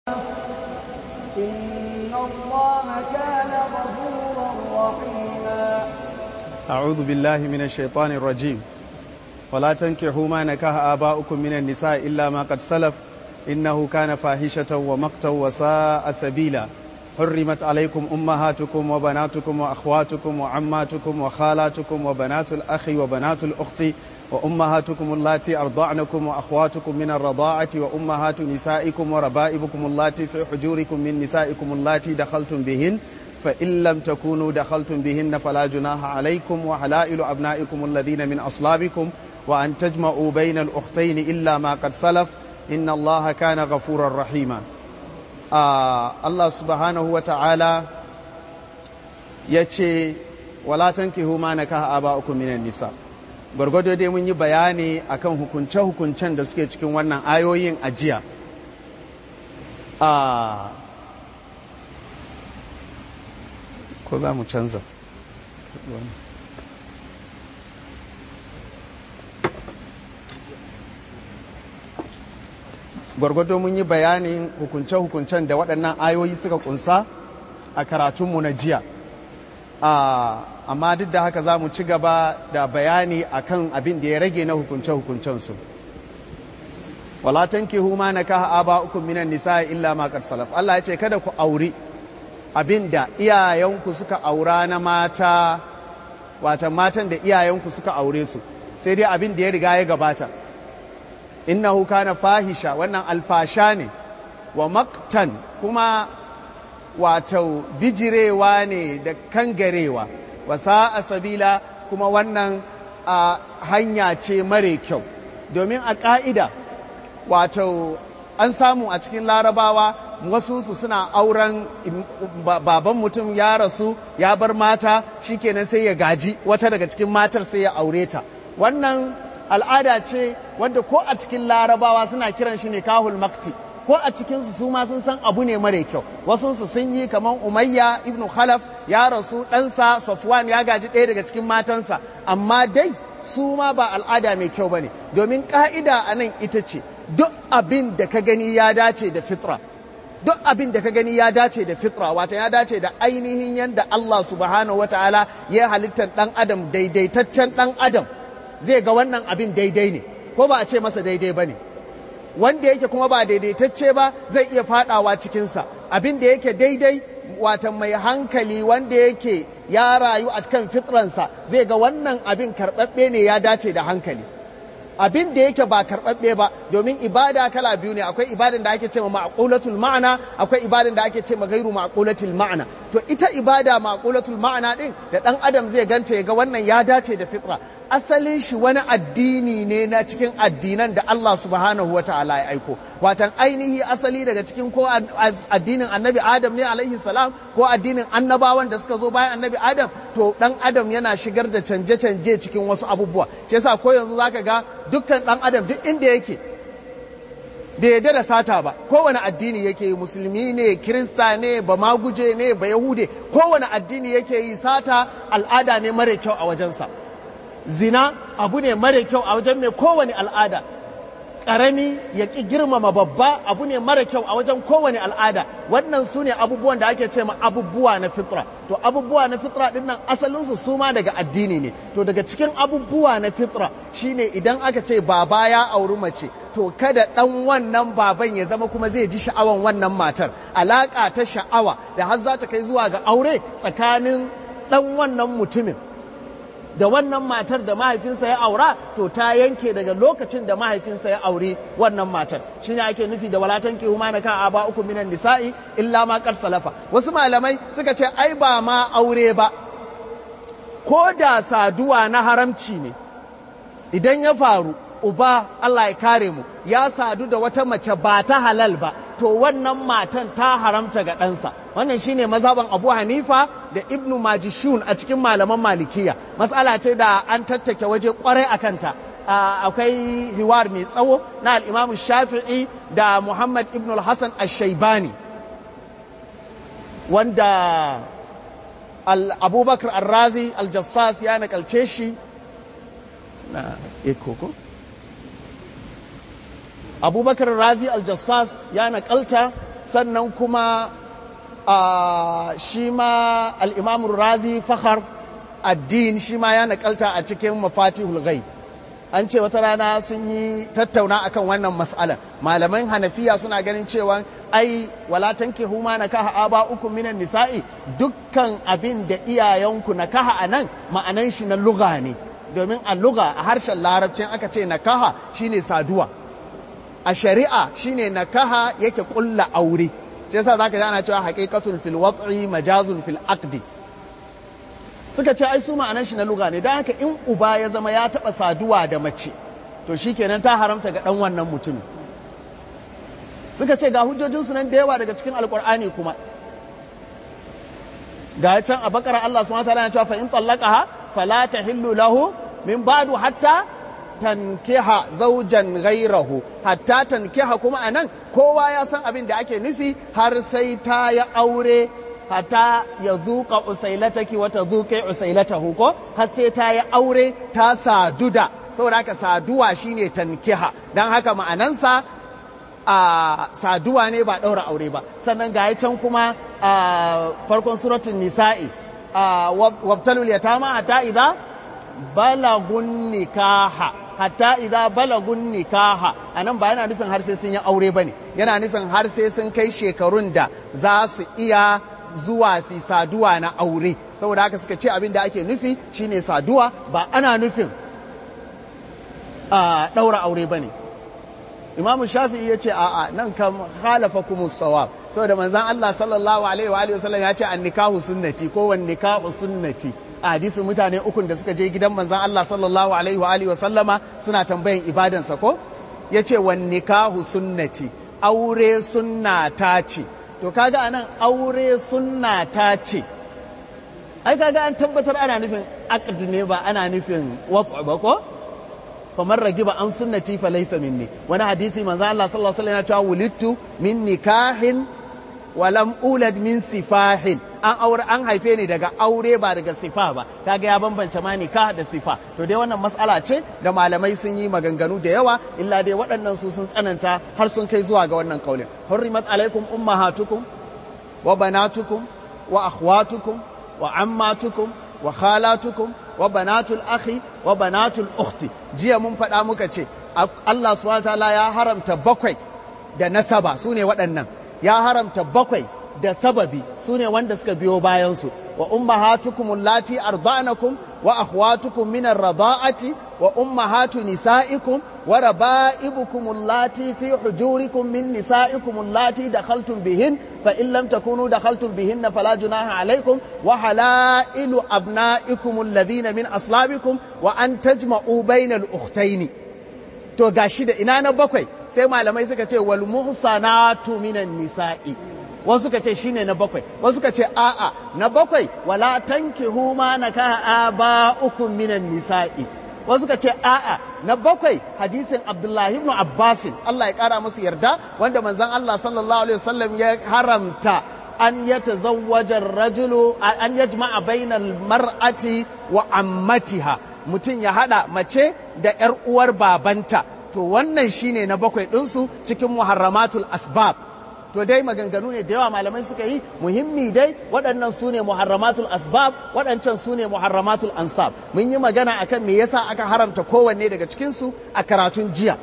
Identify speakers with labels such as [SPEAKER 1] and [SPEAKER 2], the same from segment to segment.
[SPEAKER 1] إن الله كان غفورا رحيما
[SPEAKER 2] أعوذ بالله من الشيطان الرجيم ولا تنكحوا ما نكح آباؤكم من النساء إلا ما قد سلف إنه كان فاحشة ومقتا وساء سبيلا حرمت عليكم أمهاتكم وبناتكم وأخواتكم وعماتكم وخالاتكم وبنات الأخ وبنات الأخت وأمهاتكم اللاتي أرضعنكم وأخواتكم من الرضاعة وأمهات نسائكم وربائبكم اللاتي في حجوركم من نسائكم اللاتي دخلتم بهن فإن لم تكونوا دخلتم بهن فلا جناح عليكم وحلائل أبنائكم الذين من أصلابكم وأن تجمعوا بين الأختين إلا ما قد سلف إن الله كان غفورا رحيما آه الله سبحانه وتعالى يتشي ولا تنكحوا ما نكح آباؤكم من النساء gwargwado dai mun yi bayani akan hukunce-hukuncen da suke cikin wannan ayoyin ajiya a ko za mu canza gwargwado mun yi bayanin hukunce-hukuncen da waɗannan ayoyi suka kunsa a karatunmu na jiya amma duk da haka za mu ci gaba da bayani akan abin da ya rage na hukunce-hukuncensu wala tankihu ma nakaha aba'ukum minan nisa illa ma qad salaf Allah ya ce kada ku auri abin da iyayenku suka aura na mata watan matan da iyayenku suka aure su sai dai abin da ya riga ya gabata innahu kana fahisha wannan alfasha ne wa maktan kuma wato bijirewa ne da kangarewa wasa a sabila kuma wannan a hanya ce mare kyau domin a ƙa'ida wato an samu a cikin larabawa wasunsu suna auren baban mutum ya rasu ya bar mata shikenan sai ya gaji wata daga cikin matar sai ya aure ta wannan al'ada ce wanda ko a cikin larabawa suna kiran shi ne kahul makti ko a cikinsu su ma sun san abu ne mara kyau wasunsu sun yi kamar umayya ibn khalaf ya rasu ɗansa safwan ya gaji ɗaya daga cikin matansa amma dai su ma ba al'ada mai kyau ba ne domin ƙa'ida a nan ita ce duk abin da ka gani ya dace da fitra duk abin da ka gani ya dace da fitra wata ya dace da ainihin yadda Allah subhanahu wataala ya halittar ɗan adam daidaitaccen ɗan adam zai ga wannan abin daidai ne ko ba a ce masa daidai ba ne wanda yake kuma ba daidaitacce ba zai iya fadawa cikinsa abin da yake daidai wata mai hankali wanda yake ya rayu a kan fitransa zai ga wannan abin karɓaɓɓe ne ya dace da hankali abin da yake ba karɓaɓɓe ba domin ibada kala biyu ne akwai ibadan da ake ce ma ma'qulatul ma'ana akwai ibadan da ake ce ma gairu ma'qulatul ma'ana to ita ibada ma'qulatul ma'ana din da dan adam zai ganta ya ga wannan ya dace da fitra asalin shi wani addini ne na cikin addinan da Allah subhanahu wa ta'ala ya aiko watan ainihi asali daga cikin ko addinin annabi adam ne alaihi salam ko addinin annabawan da suka zo bayan annabi adam to dan adam yana shigar da canje-canje cikin wasu abubuwa shi yasa ko yanzu zaka ga dukkan dan adam duk inda yake da yadda da sata ba kowane addini yake yi musulmi ne kirista ne ba maguje ne ba yahude kowane addini yake yi sata al'ada ne mara kyau a wajensa zina abu ne mara kyau a wajen mai kowane al'ada ƙarami ya ƙi girmama babba abu ne mara kyau a wajen kowane al'ada wannan su ne abubuwan da ake ce ma abubuwa na fitra to abubuwa na fitra ɗin nan asalinsu su ma daga addini ne to daga cikin abubuwa na fitra shine idan aka ce baba ya auri mace to kada ɗan wannan baban ya zama kuma zai ji sha'awan wannan matar alaƙa ta sha'awa da har za ta kai zuwa ga aure tsakanin ɗan wannan mutumin da wannan matar da mahaifinsa ya aura to ta yanke daga lokacin da mahaifinsa ya auri wannan matar shine ake nufi da walatan ki huma na kan aba uku minan nisa'i illa ma kar salafa wasu malamai suka ce ai ba ma aure ba ko da saduwa na haramci ne idan ya faru uba Allah ya kare mu ya sadu da wata mace ba ta halal ba to wannan matan ta haramta ga ɗansa wannan shine mazhaban abu hanifa da ibnu majishun a cikin malaman malikiya matsala ce da an tattake waje kwarai a kanta akwai hiwar mai tsawo na al'imamu shafi'i da muhammad ibn al-hassan al-shaibani wanda abubakar al-razi al-jassas ya nakalce shi na ekoko abubakar razi aljassas ya nakalta sannan kuma shi ma al'imamun razi fahar addin shi ma ya nakalta a cikin mafatihul ghaib an ce wata rana sun yi tattauna akan wannan mas'ala malaman hanafiya suna ganin cewa ai wala tankihu ma nakaha aba uku minan nisa'i dukkan abin da iyayenku nakaha anan ma'anan shi na lugha ne domin a lugha a harshen larabcin aka ce nakaha shine saduwa a shari'a shine nakaha yake kulla aure shi yasa zaka ji ana cewa haqiqatun fil wat'i majazun fil aqdi suka ce ai su ma'anar shi na lugha ne don haka in uba ya zama ya taɓa saduwa da mace to shi kenan ta haramta ga ɗan wannan mutumin suka ce ga hujjojinsu nan da yawa daga cikin alkur'ani kuma ga can a bakara Allah subhanahu wa ta'ala ya cewa fa in tallaqaha fala tahillu lahu min ba'du hatta tankiha zaujan gairahu hatta tankiha kuma anan kowa ya san abin da ake nufi har sai ta ya aure hatta ya zuƙa usailataki wata zuƙe usailatahu ko har sai ta yi aure ta sadu da saboda haka saduwa shine tankiha don haka ma'anansa a saduwa ne ba ɗaura aure ba sannan ga can kuma a farkon suratun nisa'i wabtalul yatama hatta idza balagun nikaha hatta idza balagun nikaha anan ba yana nufin har sai sun yi aure bane yana nufin har sai sun kai shekarun da za su iya zuwa su saduwa na aure saboda haka suka ce abin da ake nufi shine saduwa ba ana nufin a ɗaura aure ba ne imamu shafi'i ya ce a'a nan kam halafa kuma sawab saboda manzan Allah sallallahu alaihi wa alihi wasallam ya ce an nikahu sunnati ko wan nikahu sunnati a hadisin mutane ukun da suka je gidan manzan Allah sallallahu alaihi wa alihi wasallama suna tambayan ibadansa ko ya ce wan nikahu sunnati aure sunna ta ce to kaga anan aure sunna ta ce ai kaga an tabbatar ana nufin aqd ne ba ana nufin wat'a ba ko famar ragiba an sunnati fa laysa minni wani hadisi manzo Allah sallallahu alaihi wasallam ya ce wulidtu min nikahin wa lam ulad min sifahin an aure an haife ni daga aure ba daga sifa ba kaga ya bambance ma nikah da sifa to dai wannan mas'ala ce da malamai sun yi maganganu da yawa illa dai waɗannan su sun tsananta har sun kai zuwa ga wannan kaulin hurrimat alaikum ummahatukum wa banatukum wa akhwatukum wa ammatukum wa khalatukum wa banatul akhi wa banatul ukhti jiya mun faɗa muka ce Allah subhanahu wataala ya haramta bakwai da nasaba su ne waɗannan ya haramta bakwai da sababi su ne wanda suka biyo bayansu wa ummahatukum allati arda'nakum wa akhwatukum min ar-rada'ati wa ummahatu nisa'ikum wa raba'ibukum allati fi hujurikum min nisa'ikum allati dakhaltum bihin fa in lam takunu dakhaltum bihin fala junaha alaykum wa halailu abna'ikum alladhina min aslabikum wa an tajma'u bainal ukhtayn to gashi da ina na bakwai sai malamai suka ce wal muhsanatu minan nisa'i wasu suka ce shine na bakwai wasu suka ce a'a na bakwai wala tankihu ma nakaha aba'ukum minan nisa'i wasu suka ce a'a na bakwai hadisin Abdullahi ibn Abbas Allah ya kara musu yarda wanda manzon Allah sallallahu alaihi wasallam ya haramta an yatazawwaja rajulu an yajma'a bainal mar'ati wa ammatiha mutum ya hada mace da yar uwar babanta to wannan shine na bakwai ɗinsu cikin muharramatul asbab to dai maganganu ne da yawa malamai suka yi muhimmi dai waɗannan su ne muharramatul asbab waɗancan su ne muharramatul ansab mun yi magana akan me yasa aka haramta kowanne daga cikinsu a karatun jiya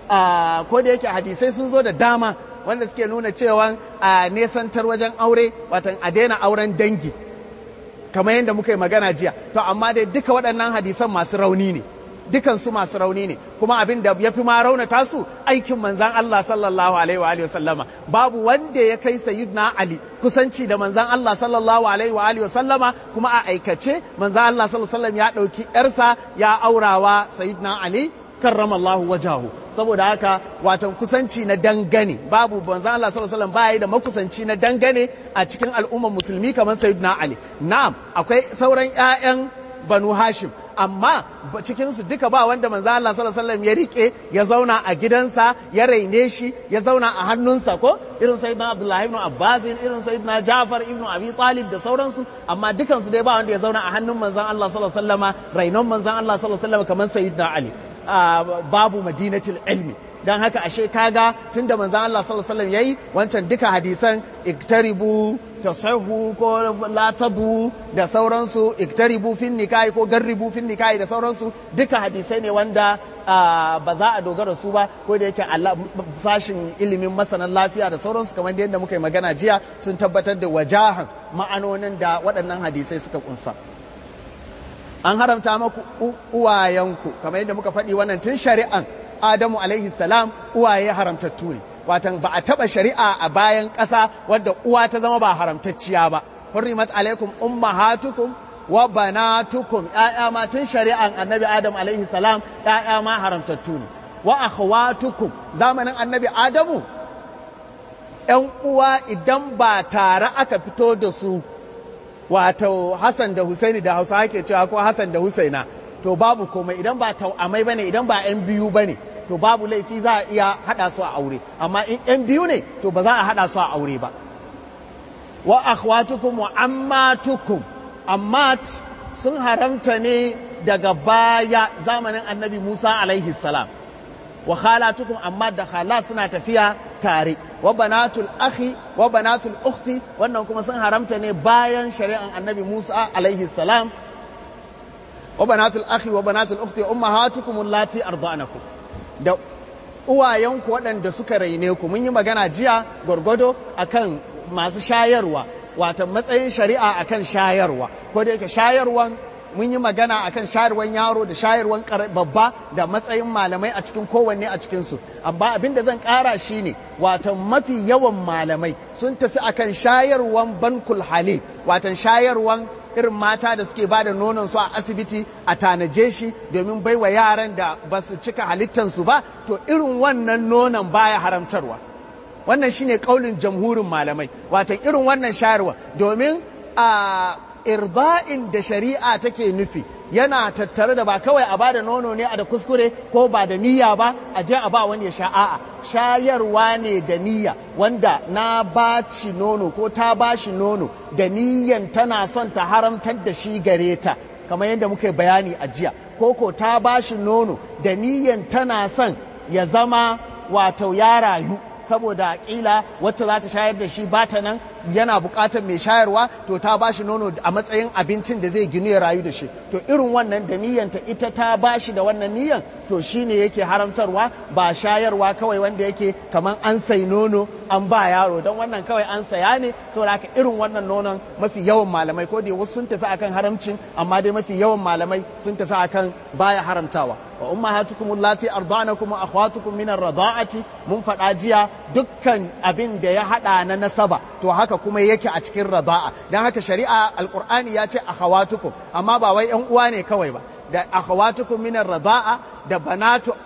[SPEAKER 2] ko da yake hadisai sun zo da dama wanda suke nuna cewa a nesantar wajen aure watan a daina auren dangi kamar yadda muka yi magana jiya to amma dai duka waɗannan hadisan masu rauni ne dukansu masu rauni ne kuma abin da ya fi ma raunata su aikin manzan Allah sallallahu alaihi wa alihi sallama babu wanda ya kai sayyidina Ali kusanci da manzan Allah sallallahu alaihi wa alihi sallama kuma a aikace manzan Allah sallallahu alaihi ya dauki yarsa ya aurawa sayyidina Ali karramallahu wajahu saboda haka watan kusanci na dangane babu manzan Allah sallallahu alaihi wasallam da makusanci na dangane a cikin al'ummar musulmi kamar sayyidina Ali na'am akwai sauran ƴaƴan Banu Hashim amma cikinsu duka ba wanda manzo Allah sallallahu alaihi wasallam ya rike ya zauna a gidansa ya raine shi ya zauna a hannunsa ko irin sayyidina Abdullah ibn Abbas irin sayyidina Ja'far ibn Abi Talib da sauransu amma dukansu dai ba wanda ya zauna a hannun manzon Allah sallallahu alaihi wasallama rainon manzon Allah sallallahu alaihi wasallam kamar sayyidina Ali babu madinatul ilmi don haka ashe kaga tunda manzon Allah sallallahu alaihi wasallam yayi wancan duka hadisan iktaribu tasahu ko latadu da sauransu iktaribu fin nikahi ko garribu fin nikahi da sauransu duka hadisai ne wanda ba za a dogara su ba ko da yake Allah sashin ilimin masanan lafiya da sauransu kamar yadda muka yi magana jiya sun tabbatar da wajahan ma'anonin da waɗannan hadisai suka kunsa an haramta maku uwayenku kamar yadda muka faɗi wannan tun shari'an Adamu alaihi salam uwaye haramtattu ne watan ba a taɓa shari'a a bayan ƙasa wadda uwa ta zama ba haramtacciya ba hurrimat alaikum ummahatukum wa banatukum ƴaƴa ma tun shari'an annabi adam alaihi salam ƴaƴa ma haramtattu ne wa akhwatukum zamanin annabi adamu ƴan uwa idan ba tare aka fito da su wato Hassan da Husaini da Hausa ake cewa ko Hassan da Husaina to babu komai idan ba tau'amai bane idan ba ƴan biyu bane to babu laifi za a iya haɗa su a aure amma in ƴan biyu ne to ba za a haɗa su a aure ba wa akhwatukum wa ammatukum ammat sun haramta ne daga baya zamanin annabi Musa alaihi salam wa khalatukum amma da khala suna tafiya tare wa banatul akhi wa banatul ukhti wannan kuma sun haramta ne bayan shari'an annabi Musa alaihi salam wa banatul akhi wa banatul ukhti ummahatukum allati arda'nakum da uwayenku waɗanda suka raine ku mun yi magana jiya gwargwado akan masu shayarwa wata matsayin shari'a akan shayarwa ko da yake shayarwan mun yi magana akan shayarwan yaro da shayarwan babba da matsayin malamai a cikin kowanne a cikinsu amma abin da zan ƙara shi ne watan mafi yawan malamai sun tafi akan shayarwan bankul halil watan shayarwan irin mata da suke ba da nonon su a asibiti a tanaje shi domin baiwa yaran da ba su cika halittansu ba to irin wannan nonon baya haramtarwa wannan shine kaulin jamhurin malamai watan irin wannan shayarwa domin a irda'in da shari'a take nufi yana tattare da ba kawai a bada nono ne a da kuskure ko ba da niyya ba a je a ba wani ya sha a'a shayarwa ne da niyya wanda na ba shi nono ko ta ba shi nono da niyyan tana son ta haramtar da shi gare ta kamar yadda muka bayani a jiya ko ko ta ba shi nono da niyyan tana son ya zama wato ya rayu saboda kila wacce za ta shayar da shi ba ta nan yana buƙatar mai shayarwa to ta ba shi nono a matsayin abincin da zai ginu ya rayu da shi to irin wannan da niyyanta ita ta ba shi da wannan niyyan to shine yake haramtarwa ba shayarwa kawai wanda yake kamar an sai nono an ba yaro don wannan kawai an saya ne saboda haka irin wannan nonon mafi yawan malamai ko da wasu sun tafi akan haramcin amma dai mafi yawan malamai sun tafi akan baya haramtawa wa ummahatukum allati arda'nakum wa akhwatukum min ar-rada'ati mun faɗa jiya dukkan abin da ya hada na nasaba to haka kuma yake a cikin rada'a dan haka shari'a alqur'ani ya ce akhawatukum amma ba wai yan uwa ne kawai ba da akhawatukum min ar-rada'a da banatu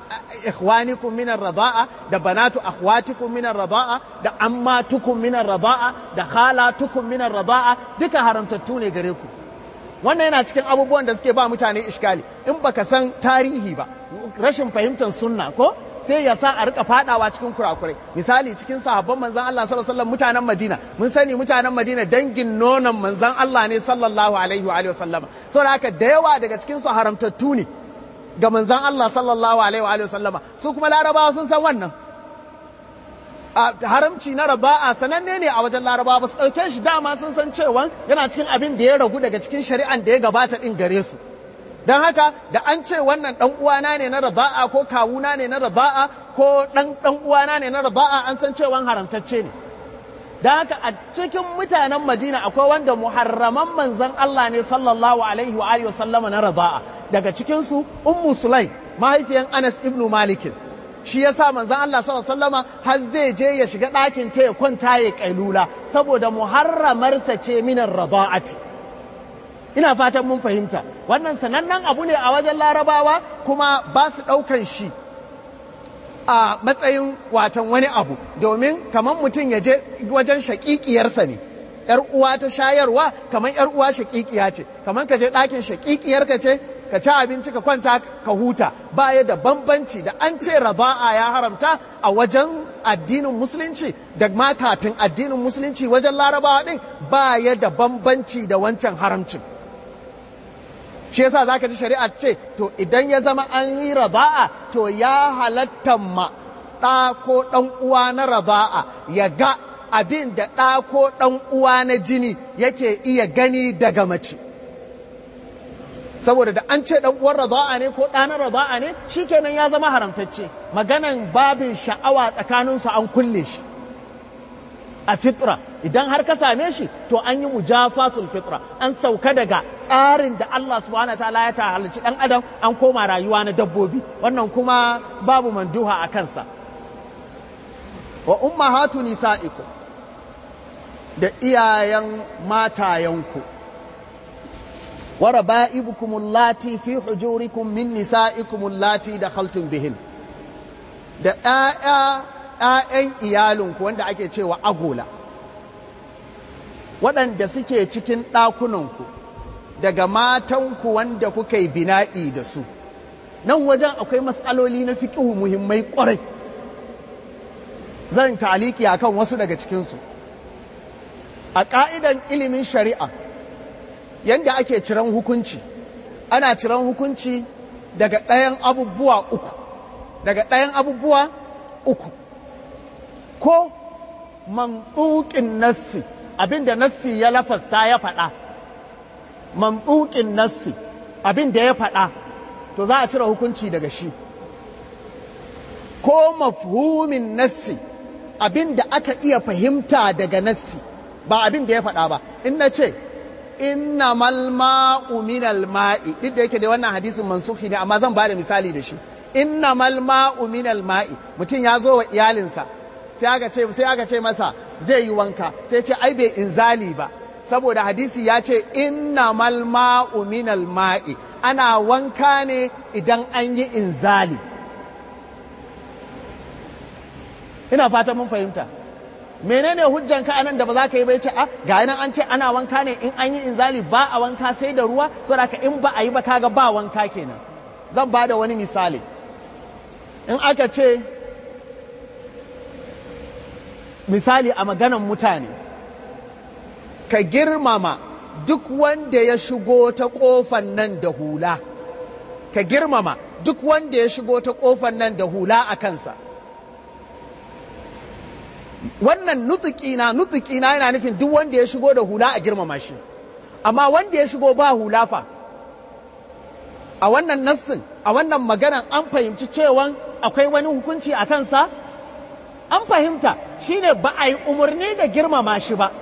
[SPEAKER 2] ikhwanikum min ar-rada'a da banatu akhwatikum min ar-rada'a da ammatukum min ar-rada'a da khalatukum min ar-rada'a duka haramtattu ne gare ku wannan yana cikin abubuwan da suke ba mutane iskali in baka san tarihi ba rashin fahimtar sunna ko sai ya sa a rika fadawa cikin kurakurai misali cikin sahabban manzan Allah sallallahu alaihi wasallam mutanen Madina mun sani mutanen Madina dangin nonon manzan Allah ne sallallahu alaihi wa alihi wasallama saboda haka da yawa daga cikin su haramtattu ne ga manzan Allah sallallahu alaihi wa alihi wasallama su kuma larabawa sun san wannan haramci na raba'a sananne ne a wajen larabawa ba su ɗauke shi dama sun san cewa yana cikin abin da ya ragu daga cikin shari'an da ya gabata ɗin gare su don haka da an ce wannan ɗan uwana ne na raba'a ko kawuna ne na raba'a ko ɗan ɗan uwana ne na raba'a an san cewa haramtacce ne don haka a cikin mutanen madina akwai wanda muharraman manzan Allah ne sallallahu alaihi wa alihi sallama na raba'a daga cikinsu ummu sulaim mahaifiyan anas ibnu malikin shi yasa manzon Allah sallallahu alaihi wasallama har zai je ya shiga ɗakin ta ya kwanta ya kailula saboda muharramarsa ce minar rada'ati ina fatan mun fahimta wannan sanannen abu ne a wajen larabawa kuma ba su ɗaukan shi a matsayin watan wani abu domin kamar mutum ya je wajen shaƙiƙiyarsa ne ‘yar uwa ta shayarwa kamar ‘yar uwa shaƙiƙiya ce kamar ka je ɗakin shaƙiƙiyarka ce ka ci abinci ka kwanta ka huta baya da bambanci da an ce raba'a ya haramta a wajen addinin musulunci da ma kafin addinin musulunci wajen larabawa din baya da bambanci da wancan haramcin shi yasa zaka ji shari'a ce to idan ya zama an yi raba'a to ya halatta ma ɗa ko ɗan uwa na raba'a ya ga abin da ɗa ko ɗan uwa na jini yake iya gani daga mace saboda da an ce ɗan uwan raba'a ne ko ɗa na raba'a ne shikenan ya zama haramtacce maganan babin sha'awa tsakaninsu an kulle shi a fitra idan har ka same shi to an yi mujafatul fitra an sauka daga tsarin da Allah subhanahu ta'ala ya halicci dan adam an koma rayuwa na dabbobi wannan kuma babu manduha a kansa wa ummahatu nisa'ikum da iyayen matayenku wa raba'ibukum allati fi hujurikum min nisa'ikum allati dakhaltum bihin da ƴaƴa ‘ya'yan iyalinku wanda ake cewa agola, waɗanda suke cikin ɗakunanku daga matanku wanda kuka yi bina'i da su. Nan wajen akwai matsaloli na fiƙihu muhimmai ƙwarai. Zan taliki a kan wasu daga cikinsu. A ƙa'idan ilimin shari'a, yadda ake ciran hukunci, ana ciran hukunci daga ɗayan abubuwa uku. Daga ɗayan abubuwa uku. ko mantukin nassi abinda nassi ya lafasta ya faɗa mantukin nassi abinda ya faɗa to za a cire hukunci daga shi ko mafhumin nassi abinda aka iya fahimta daga nassi ba abinda ya faɗa ba in na ce innamal ma'u minal ma'i duk da yake da wannan hadisin mansufi ne amma zan ba da misali da shi innamal ma'u minal ma'i mutum ya zo wa iyalinsa sai aka ce sai aka ce masa zai yi wanka sai ce ai bai inzali ba saboda hadisi ya ce innamal ma'u minal ma'i ana wanka ne idan an yi inzali ina fata mun fahimta menene hujjan ka anan da ba za ka yi bai ce a ga nan an ce ana wanka ne in an yi inzali ba a wanka sai da ruwa saboda ka in ba a yi ba kaga ba wanka kenan zan ba da wani misali in aka ce misali a maganan mutane ka girmama duk wanda ya shigo ta ƙofan nan da hula ka girmama duk wanda ya shigo ta ƙofan nan da hula a kansa wannan nutukina nutukina yana nufin duk wanda ya shigo da hula a girmama shi amma wanda ya shigo ba hula fa a wannan nassin a wannan maganan an fahimci cewa akwai wani hukunci a kansa an fahimta shine ba a yi umarni da girmama shi ba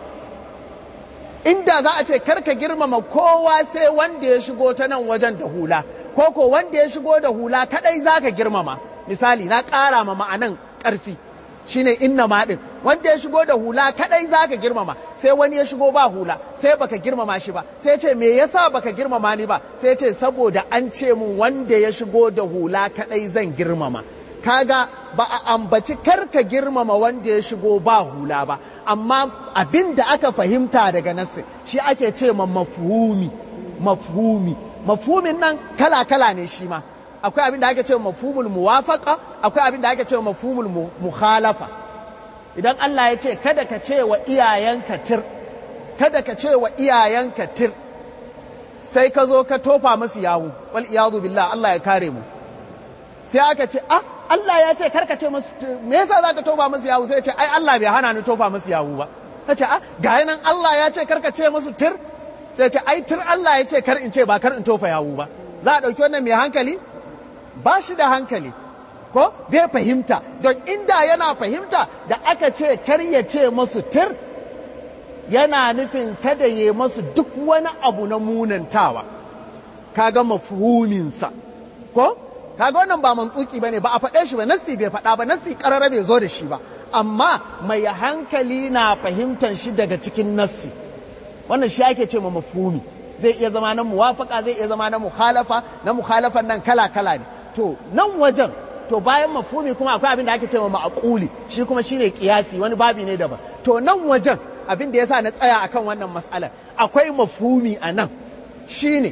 [SPEAKER 2] inda za a ce karka girmama kowa sai wanda ya shigo ta nan wajen da hula ko ko wanda ya shigo da hula kadai za ka girmama misali na ƙara ma ma'anan ƙarfi shine inna ma ɗin wanda ya shigo da hula kadai za ka girmama sai wani ya shigo ba hula sai baka girmama shi ba sai ce me yasa baka girmama ni ba sai ce saboda an ce mun wanda ya shigo da hula kadai zan girmama kaga ba a ambaci karka girmama wanda ya shigo ba hula ba amma abin da aka fahimta daga nassi shi ake ce ma mafhumi mafhumi mafhumin nan kala-kala ne shi ma akwai abin da ake ce mafhumul muwafaqa akwai abin da ake ce mafhumul mukhalafa idan Allah ya ce kada ka ce wa iyayenka tir kada ka ce wa iyayenka tir sai ka zo ka tofa musu yawu wal iyadu billah Allah ya kare mu sai aka ce ah Allah ya ce karka ce musu me yasa zaka tofa musu yawu sai ya ce ai Allah bai hana ni tofa musu yawu ba ta ce ah ga nan Allah ya ce karka ce musu tir sai ya ce ai tir Allah ya ce kar in ce ba kar in tofa yawu ba za a dauki wannan mai hankali ba shi da hankali ko bai fahimta don inda yana fahimta da aka ce kar ya ce musu tir yana nufin kada ya masu duk wani abu na munantawa kaga mafhuminsa ko kaga wannan ba mantsuki bane ba a faɗe shi ba nassi bai faɗa ba nassi ƙarara bai zo da shi ba amma mai hankali na fahimtar shi daga cikin nassi wannan shi ake ce ma mafhumi zai iya zama na muwafaka zai iya zama na mukhalafa na mukhalafan nan kala kala ne to nan wajen to bayan mafhumi kuma akwai abin da ake ce ma ma'quli shi kuma shine kiyasi wani babi ne daban to nan wajen abin da yasa na tsaya akan wannan mas'alar akwai mafhumi a nan shine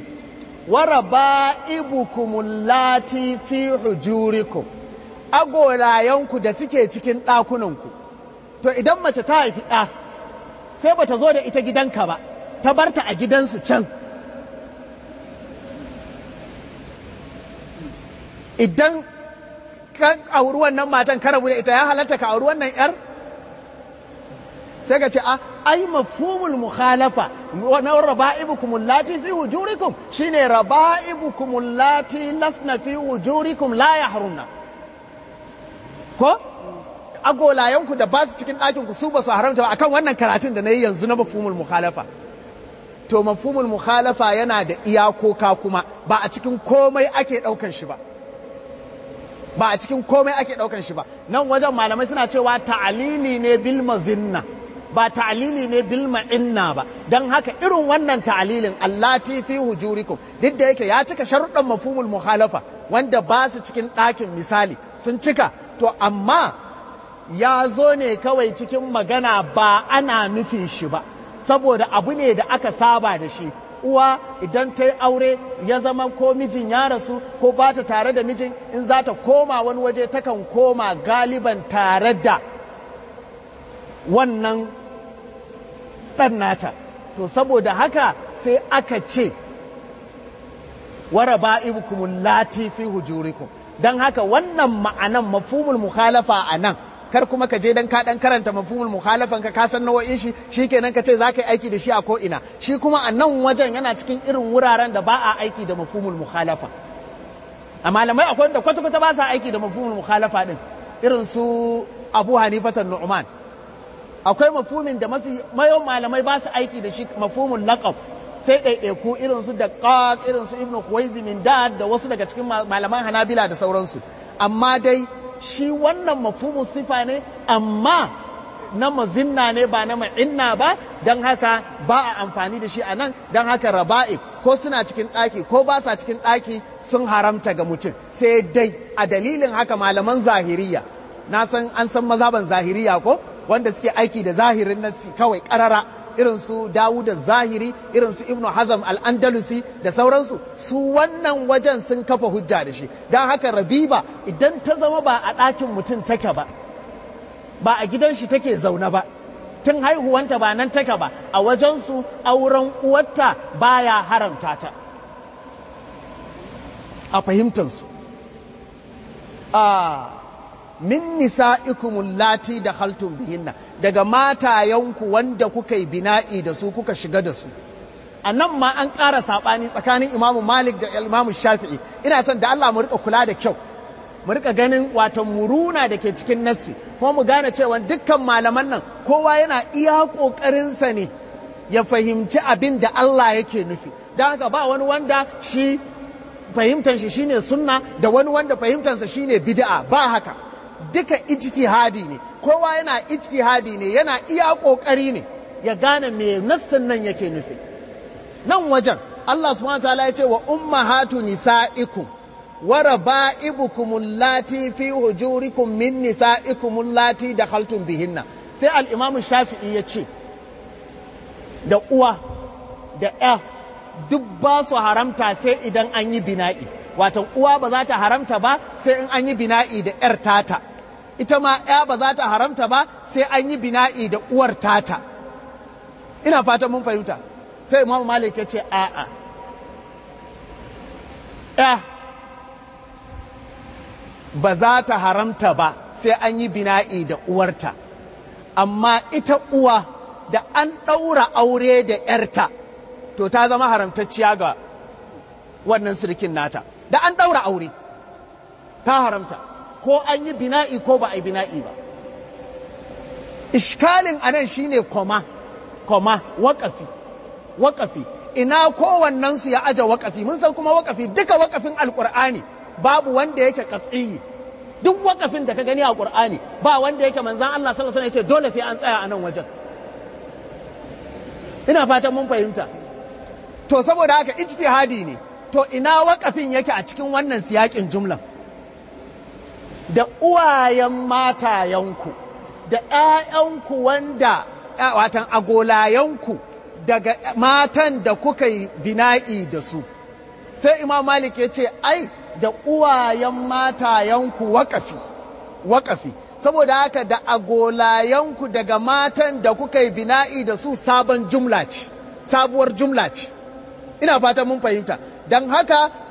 [SPEAKER 2] waraba'ibukum lati fi hujurikum agolayanku da suke cikin ɗakunanku to idan mace ta haifi ɗa sai bata zo da ita gidanka ba ta barta a gidansu can idan ka auri wannan matan ka rabu da ita ya halatta ka auri wannan yar sai ka ce a ai mafhumul mukhalafa na raba'ibukum allati fi wujurikum shine raba'ibukum allati lasna fi wujurikum la yahrunna ko agolayenku da ba su cikin ɗakin ku su ba su haramta ba akan wannan karatun da na yi yanzu na mafhumul mukhalafa to mafhumul mukhalafa yana da iyakoka kuma ba a cikin komai ake ɗaukan shi ba ba a cikin komai ake ɗaukan shi ba nan wajen malamai suna cewa ta'alili ne bil mazinna ba ta'alili ne bil ma'inna ba dan haka irin wannan ta'alilin allati fi hujurikum duk da yake ya cika sharuɗan mafhumul mukhalafa wanda ba su cikin ɗakin misali sun cika to amma ya zo ne kawai cikin magana ba ana nufin shi ba saboda abu ne da aka saba da shi uwa idan ta yi aure ya zama ko mijin ya rasu ko ba ta tare da mijin in za ta koma wani waje takan koma galiban tare da wannan ɗan nata to saboda haka sai aka ce wara ba'ibukum lati fi hujurikum don haka wannan ma'anan mafhumul mukhalafa a nan kar kuma ka je dan ka dan karanta mafhumul mukhalafan ka ka san nau'in shi shikenan ka ce za ka yi aiki da shi a ko ina shi kuma a nan wajen yana cikin irin wuraren da ba a aiki da mafhumul mukhalafa a malamai akwai da kwata kwata ba sa aiki da mafhumul mukhalafa din irin su Abu Hanifatan Nu'man akwai mafhumin da mafi mayon malamai ba su aiki da shi mafhumul laqab sai ɗaiɗaiku irin su da irin su ibnu Khuwaizi min da da wasu daga cikin malaman Hanabila da sauransu amma dai shi wannan mafhumin sifa ne amma na mazinna ne ba na ma'inna ba don haka ba a amfani da shi a nan don haka raba'i ko suna cikin ɗaki ko ba sa cikin ɗaki sun haramta ga mutum sai dai a dalilin haka malaman zahiriya na san an san mazaban zahiriya ko wanda suke aiki da zahirin nasi kawai ƙarara irin su Dawud zahiri irin su Ibn Hazm al-Andalusi da sauransu su wannan wajen sun kafa hujja da shi don haka Rabiba idan ta zama ba a ɗakin mutum take ba ba a gidan shi take zaune ba tun haihuwanta ba nan take ba a wajensu auren uwarta baya haramta ta a fahimtansu a min nisa'ikumul lati da haltun bihinna daga matayenku wanda kuka yi bina'i da su kuka shiga da su a nan ma an ƙara saɓani tsakanin imamu malik da imamu shafi'i ina son da Allah mu rika kula da kyau mu rika ganin wato muruna da ke cikin nassi kuma mu gane cewa dukkan malaman nan kowa yana iya ƙoƙarinsa ne ya fahimci abin da Allah yake nufi don haka ba wani wanda shi fahimtar shi shine sunna da wani wanda fahimtarsa shine bid'a ba haka duka ijtihadi ne kowa yana ijtihadi ne yana iya kokari ne ya gane me nassin nan yake nufi nan wajen Allah subhanahu wataala ya ce wa ummahatu nisaikum wa raba'ibukum allati fi hujurikum min nisaikum allati dakhaltum bihinna sai al-imam shafi'i ya ce da uwa da ya duk ba su haramta sai idan an yi bina'i watan uwa ba za ta haramta ba sai in an yi bina'i da 'yar tata ita ma 'ya ba za ta haramta ba sai an yi bina'i da uwar tata ina fatan mun fahimta sai imam malik ya ce a'a ya ba za ta haramta ba sai an yi bina'i da uwarta amma ita uwa da an ɗaura aure da 'yarta to ta zama haramtacciya ga wannan sirkin nata da an ɗaura aure ta haramta ko an yi bina'i ko ba a yi bina'i ba ishkalin anan shine koma koma waƙafi waƙafi ina kowannensu ya aje waƙafi mun san kuma waƙafi duka waƙafin alƙur'ani babu wanda yake katsiyi duk waƙafin da ka gani a ƙur'ani ba wanda yake manzan Allah sallallahu alaihi wasallam ya ce dole sai an tsaya a nan wajen ina fatan mun fahimta to saboda haka ijtihadi ne to ina waƙafin yake a cikin wannan siyakin jumlan da uwayen matayenku da ‘ya'yanku wanda watan agolayenku daga matan da kuka yi bina'i da su sai imam malik ya ce ai da uwayen matayenku waƙafi waƙafi saboda haka da agolayenku daga matan da kuka yi bina'i da su sabon jumla ce sabuwar jumla ce ina fatan mun fahimta don haka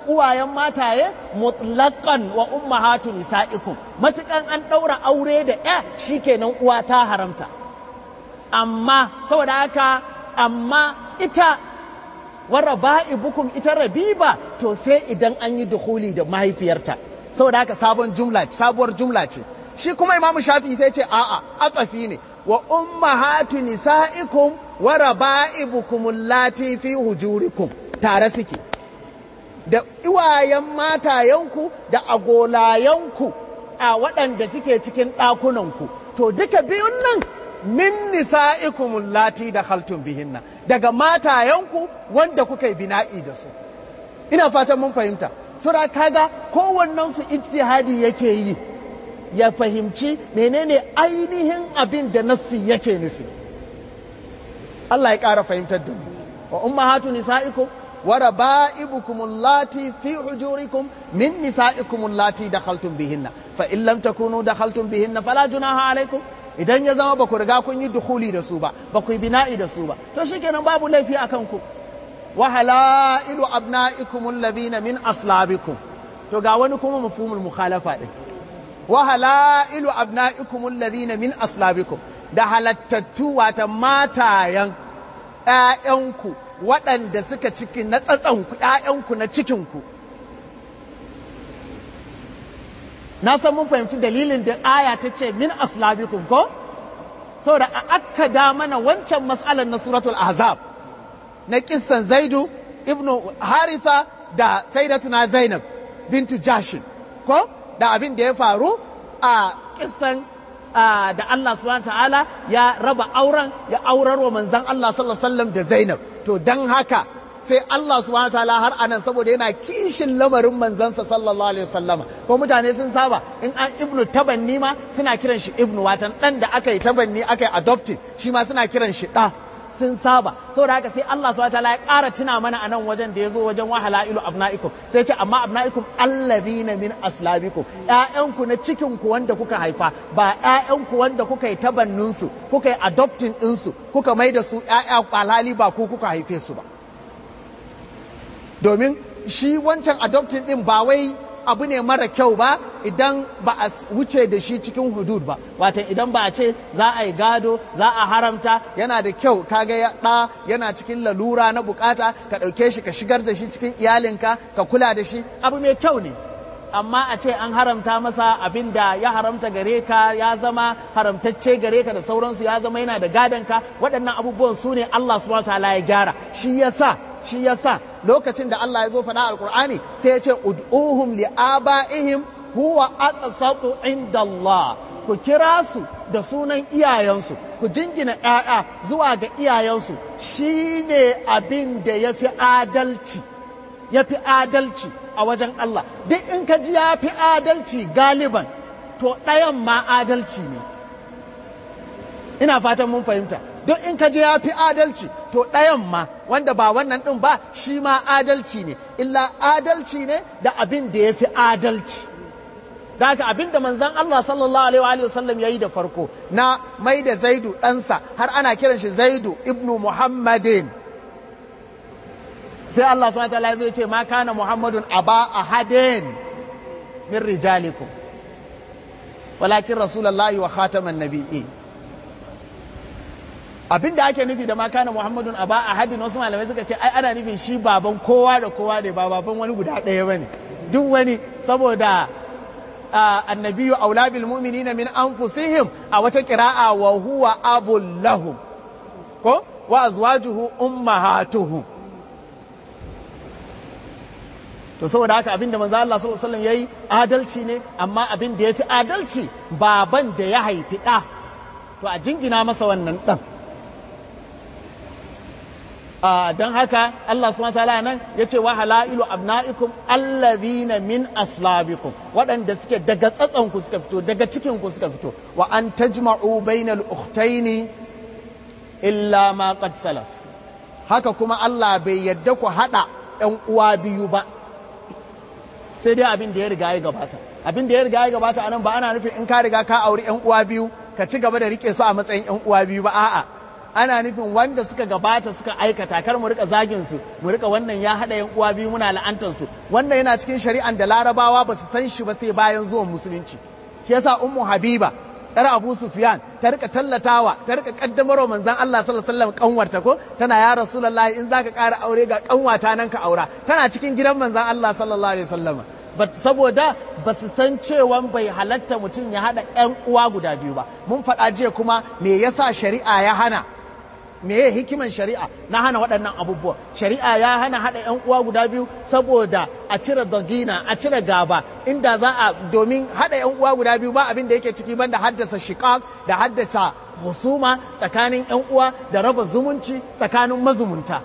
[SPEAKER 3] uwayen mataye mutlaqan wa ummahatu nisaikum matukan an daura aure da ya shikenan uwa ta haramta amma saboda haka amma ita wara ba'ibukum ita rabiba to sai idan an yi dukhuli da mahaifiyarta saboda haka sabon jumla sabuwar jumla ce shi kuma imamu shafi sai ce a'a atsafi ne wa ummahatu nisaikum wa raba'ibukum allati fi hujurikum tare suke da iwayen matayenku da agolayenku a waɗanda suke cikin ɗakunanku to duka biyun nan min nisa'ikum allati dakhaltum bihinna daga matayenku wanda kuka yi bina'i da su ina fatan mun fahimta sura kaga kowannen su ijtihadi yake yi ya fahimci menene ainihin abin da nassi yake nufi Allah ya ƙara fahimtar da mu wa ummahatu nisa'ikum wa raba'ibukum allati fi hujurikum min nisa'ikum allati dakhaltum bihinna fa in lam takunu dakhaltum bihinna fala junaha alaikum idan ya zama ba ku riga kun yi dukhuli da su ba ba ku yi bina'i da su ba to shikenan babu laifi akan ku wa halailu abna'ikum alladhina min aslabikum to ga wani kuma mafhumul mukhalafa din wa halailu abna'ikum alladhina min aslabikum da halattattu wata matayan ƴaƴanku waɗanda suka ciki na tsatsanku ƴaƴanku na cikinku na san mun fahimci dalilin da aya ta ce min aslabikum ko saboda a akkada mana wancan mas'alar na suratul ahzab na kissan zaidu ibnu haritha da saidatuna zainab bintu jashin ko da abin da ya faru a kissan da Allah subhanahu ta'ala ya raba auren ya aurar wa manzan Allah sallallahu alaihi wasallam da Zainab to dan haka sai Allah subhanahu ta'ala har anan saboda yana kishin lamarin manzansa sallallahu alaihi wasallam ko mutane sun saba in an ibnu tabanni ma suna kiran shi ibnu watan dan da aka yi tabanni aka yi adopted shi ma suna kiran shi da sun saba saboda haka sai Allah subhanahu wataala ya ƙara tuna mana a nan wajen da ya zo wajen wahala ilu abna'ikum sai ce amma abna'ikum allazina min aslabikum ƴaƴanku na cikin ku wanda kuka haifa ba ƴaƴanku wanda kuka yi tabannin su kuka yi adopting din su kuka mai da su ƴaƴa alhali ba ku kuka haife su ba domin shi wancan adopting din ba wai abu ne mara kyau ba idan ba a wuce da shi cikin hudud ba watan idan ba a ce za a yi gado za a haramta yana da kyau kaga ya ɗa yana cikin lalura na bukata ka ɗauke shi ka shigar da shi cikin iyalinka ka kula da shi abu mai kyau ne amma a ce an haramta masa abin da ya haramta gare ka ya zama haramtacce gare ka da sauransu ya zama yana da gadonka waɗannan abubuwan su ne Allah subhanahu wa ta'ala ya gyara shi yasa shi yasa lokacin da Allah ya zo faɗa alkur'ani sai ya ce ud'uhum li abaihim huwa aqsatu inda Allah ku kira su da sunan iyayensu ku jingina ƴaƴa zuwa ga iyayensu shine abin da yafi adalci yafi adalci a wajen Allah duk in ka ji yafi adalci galiban to ɗayan ma adalci ne ina fatan mun fahimta duk in ka je ya fi adalci to ɗayan ma wanda ba wannan ɗin ba shi ma adalci ne illa adalci ne da abin da ya fi adalci da haka abin da manzan Allah sallallahu alaihi wa sallam ya yi da farko na mai da zaidu ɗansa har ana kiran shi zaidu ibnu muhammadin sai Allah subhanahu wa ta'ala ya ce ma kana muhammadun aba ahadin min rijalikum walakin rasulullahi wa khataman nabiyyin abin da ake nufi da makana muhammadun a ba a hadin wasu malamai suka ce ai ana nufin shi baban kowa da kowa ne ba baban wani guda ɗaya ba ne duk wani saboda annabiyu aula bil mu'minina min anfusihim a wata qira'a wa huwa abul lahum ko wa azwajuhu ummahatuhum to saboda haka abin da manzo Allah sallallahu alaihi wasallam yayi adalci ne amma abin da yafi adalci baban da ya haifi ɗa to a jingina masa wannan ɗan don haka Allah subhanahu wataala nan ya ce wa halailu abna'ikum allazina min aslabikum waɗanda suke daga tsatsanku suka fito daga cikinku suka fito wa an tajma'u bainal ukhtaini illa ma qad salaf haka kuma Allah bai yadda ku haɗa ‘yan uwa biyu ba sai dai abin da ya riga ya gabata abin da ya riga ya gabata anan ba ana nufin in ka riga ka auri ‘yan uwa biyu ka ci gaba da rike su a matsayin ‘yan uwa biyu ba a'a ana nufin wanda suka gabata suka aikata kar mu rika zagin su mu rika wannan ya hada yan uwa biyu muna la'antar su wannan yana cikin shari'an da larabawa ba su san shi ba sai bayan zuwan musulunci shi yasa ummu habiba yar abu sufyan ta rika tallatawa ta rika kaddamarwa manzon Allah sallallahu alaihi wasallam kanwarta ko tana ya rasulullahi in zaka ƙara aure ga kanwata nan ka aura tana cikin gidan manzon Allah sallallahu alaihi wasallam saboda ba su san cewa bai halatta mutum ya haɗa 'yan uwa guda biyu ba mun faɗa jiya kuma me yasa shari'a ya hana me ya hikiman shari'a na hana waɗannan abubuwa shari'a ya hana haɗa 'yan uwa guda biyu saboda a cire dagina a cire gaba inda za a domin haɗa 'yan uwa guda biyu ba abin da yake ciki banda haddasa shiqaq da haddasa husuma tsakanin 'yan uwa da raba zumunci tsakanin mazumunta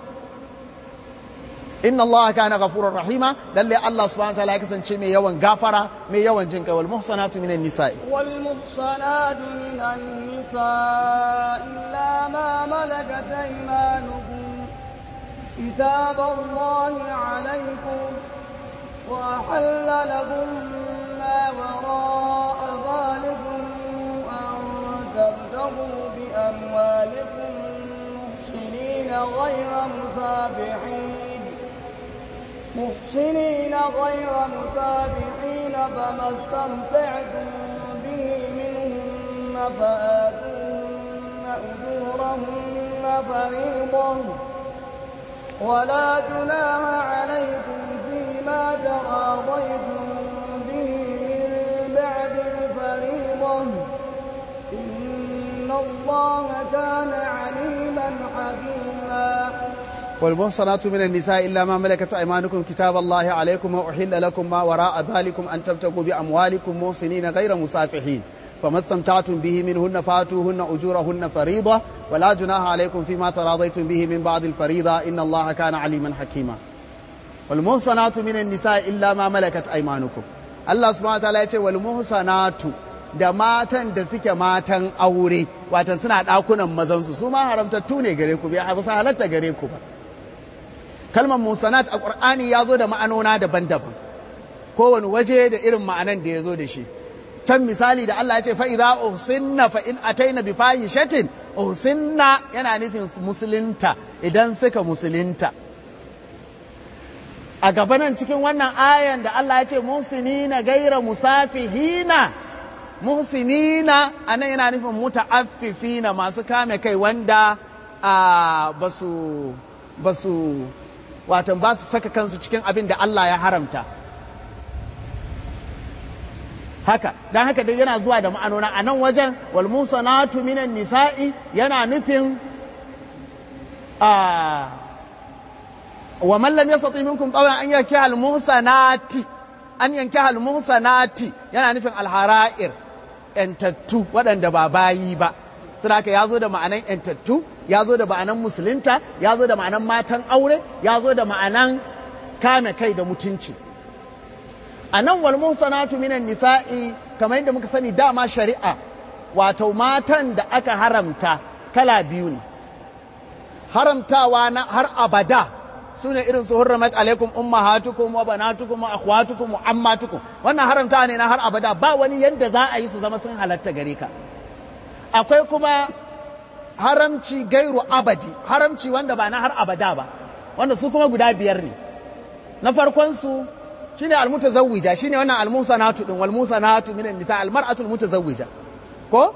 [SPEAKER 3] inna Allah kana ghafurur rahima lalle Allah subhanahu wa ta'ala ya kasance mai yawan gafara mai yawan jin kai wal muhsanatu minan nisa'i
[SPEAKER 1] wal muhsanatu minan nisa'i illa ma malakat aymanukum kitab Allah alaykum wa ahalla lakum ma wara'a dhalikum an tabtagu bi amwalikum muhsinina ghayra musabihin محسنين غير مسابحين فما استمتعتم به منهن فآتوهن أجورهن فريضة ولا جناح عليكم فيما تراضيتم به من بعد الفريضة إن الله كان عليما حكيما
[SPEAKER 2] والمحصنات من النساء إلا ما ملكت أيمانكم كتاب الله عليكم وأحل لكم ما وراء ذلكم أن تبتغوا بأموالكم محسنين غير مسافحين فما استمتعتم به منهن فاتوهن أجورهن فريضة ولا جناح عليكم فيما تراضيتم به من بعد الفريضة إن الله كان عليما حكيما والمحصنات من النساء إلا ما ملكت أيمانكم الله سبحانه وتعالى يقول والمحصنات da matan da suke matan aure watan suna ɗakunan mazansu su ma haramtattu ne gare ku bai ba halatta gare ku ba kalmar musanat a ƙur'ani ya zo da ma'anona daban-daban kowane waje da irin ma'anan da ya zo da shi can misali da Allah ya ce fa'iza uhsinna fa in ataina bi fahishatin uhsinna yana nufin musulunta idan suka musulunta a gabanan cikin wannan ayan da Allah ya ce muhsinina gaira musafihina muhsinina anan yana nufin muta'affifina masu kame kai wanda ba su ba su watan ba su saka kansu cikin abin da Allah ya haramta haka don haka dai yana zuwa da ma'anona a nan wajen wal musanatu minan nisa'i yana nufin wa man lam yastati minkum tawan an yanki al muhsanati an yanki al muhsanati yana nufin al hara'ir yantattu waɗanda ba bayi ba suna haka ya zo da ma'anan yantattu ya zo da ma'anan musulunta ya zo da ma'anan matan aure ya zo da ma'anan kame kai da mutunci a nan wal muhsanatu minan nisa'i kamar yadda muka sani dama shari'a wato matan da aka haramta kala biyu ne haramtawa na har abada su ne irin su hurramat alaikum ummahatukum wa banatukum wa akhwatukum wa ammatukum wannan haramtawa ne na har abada ba wani yadda za a yi su zama sun halatta gare ka akwai kuma haramci gairu abadi haramci wanda ba na har abada ba wanda su kuma guda biyar ne na farkon su shine almutazawwija shine wannan almusanatu din wal musanatu minan nisa almar'atul mutazawwija ko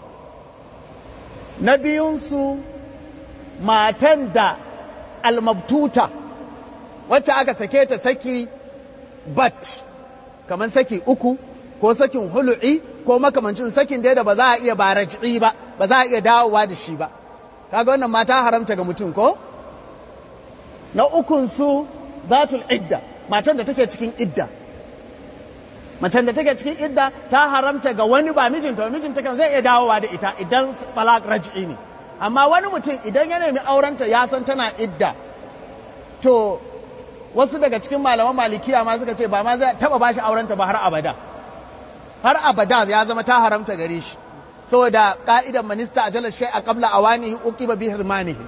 [SPEAKER 2] na biyun su matan da almabtuta wacce aka sake ta saki bat kamar saki uku ko sakin hulu'i ko makamancin sakin da ba za a iya ba raj'i ba ba za a iya dawowa da shi ba kaga wannan mata haramta ga mutum ko na ukun su zatul idda matan da take cikin idda macen da take cikin idda ta haramta ga wani ba mijinta mijinta kan zai iya dawowa da ita idan balak raj'i ne amma wani mutum idan ya nemi aurenta ya san tana idda to wasu daga cikin malaman malikiya ma suka ce ba ma zai taba bashi aurenta ba har abada har abada ya zama ta haramta gare shi saboda ka'idan minista a jalar shai a kabla awanihi uqiba bi hirmanihi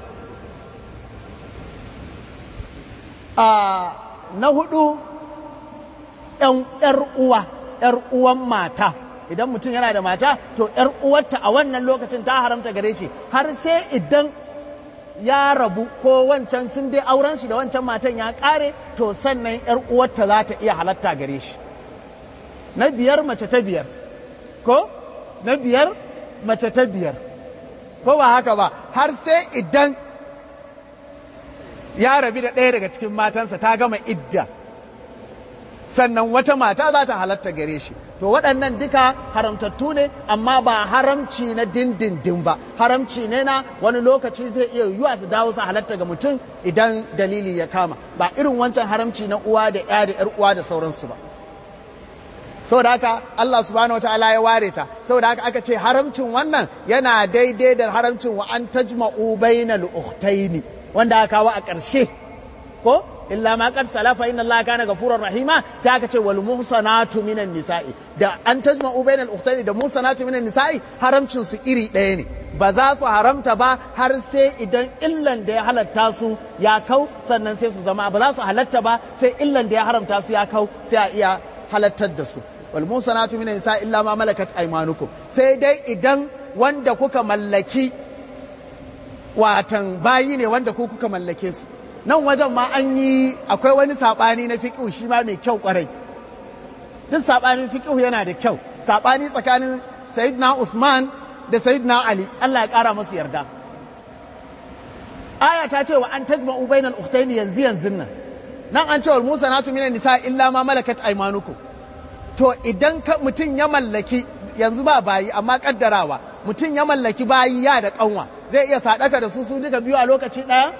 [SPEAKER 2] a na hudu ‘yan uwa ‘yar uwan mata
[SPEAKER 3] idan mutum yana da mata to ‘yar uwarta a wannan lokacin ta haramta gare shi har sai idan ya rabu ko wancan sun dai auren shi da wancan matan ya ƙare to sannan ‘yar uwarta za ta iya halatta gare shi na biyar mace ta biyar ko na biyar mace ta biyar ko ba haka ba har sai idan ya rabi da ɗaya daga cikin matansa ta gama idda sannan wata mata za ta halatta gare shi to waɗannan duka haramtattu ne amma ba haramci na dindindin ba haramci ne na wani lokaci zai iya yiwuwa su dawo su halatta ga mutum idan dalili ya kama ba irin wancan haramci na uwa da ya da yar uwa da sauransu ba saboda haka Allah subhanahu wataala ya ware ta saboda haka aka ce haramcin wannan yana daidai da haramcin wa an tajma'u bainal ukhtaini wanda aka kawo a ƙarshe ko illa ma qad salafa inna allaha kana ghafurur rahima sai aka ce wal muhsanatu minan nisa'i da an tajma'u bainal ukhtaini da muhsanatu minan nisa'i haramcin su iri ɗaya ne ba za su haramta ba har sai idan illan da ya halatta su ya kau sannan sai su zama ba za su halatta ba sai illan da ya haramta su ya kau sai a iya halattar da su wal musanatu minan nisa illa ma malakat aymanukum sai dai idan wanda kuka mallaki watan bayi ne wanda ku kuka mallake su nan wajen ma an yi akwai wani sabani na fiqh shi ma mai kyau kwarai duk sabanin fiqh yana da kyau sabani tsakanin sayyidina Uthman da sayyidina Ali Allah ya kara masu yarda aya ta ce wa an tajma'u bainal ukhtaini yanzu yanzu nan nan an ce wal musanatu minan nisa illa ma malakat aymanukum to idan ka mutum ya mallaki yanzu ba bayi amma kaddarawa mutum ya mallaki bayi ya da kanwa zai iya sadaka da su su duka biyu a lokaci daya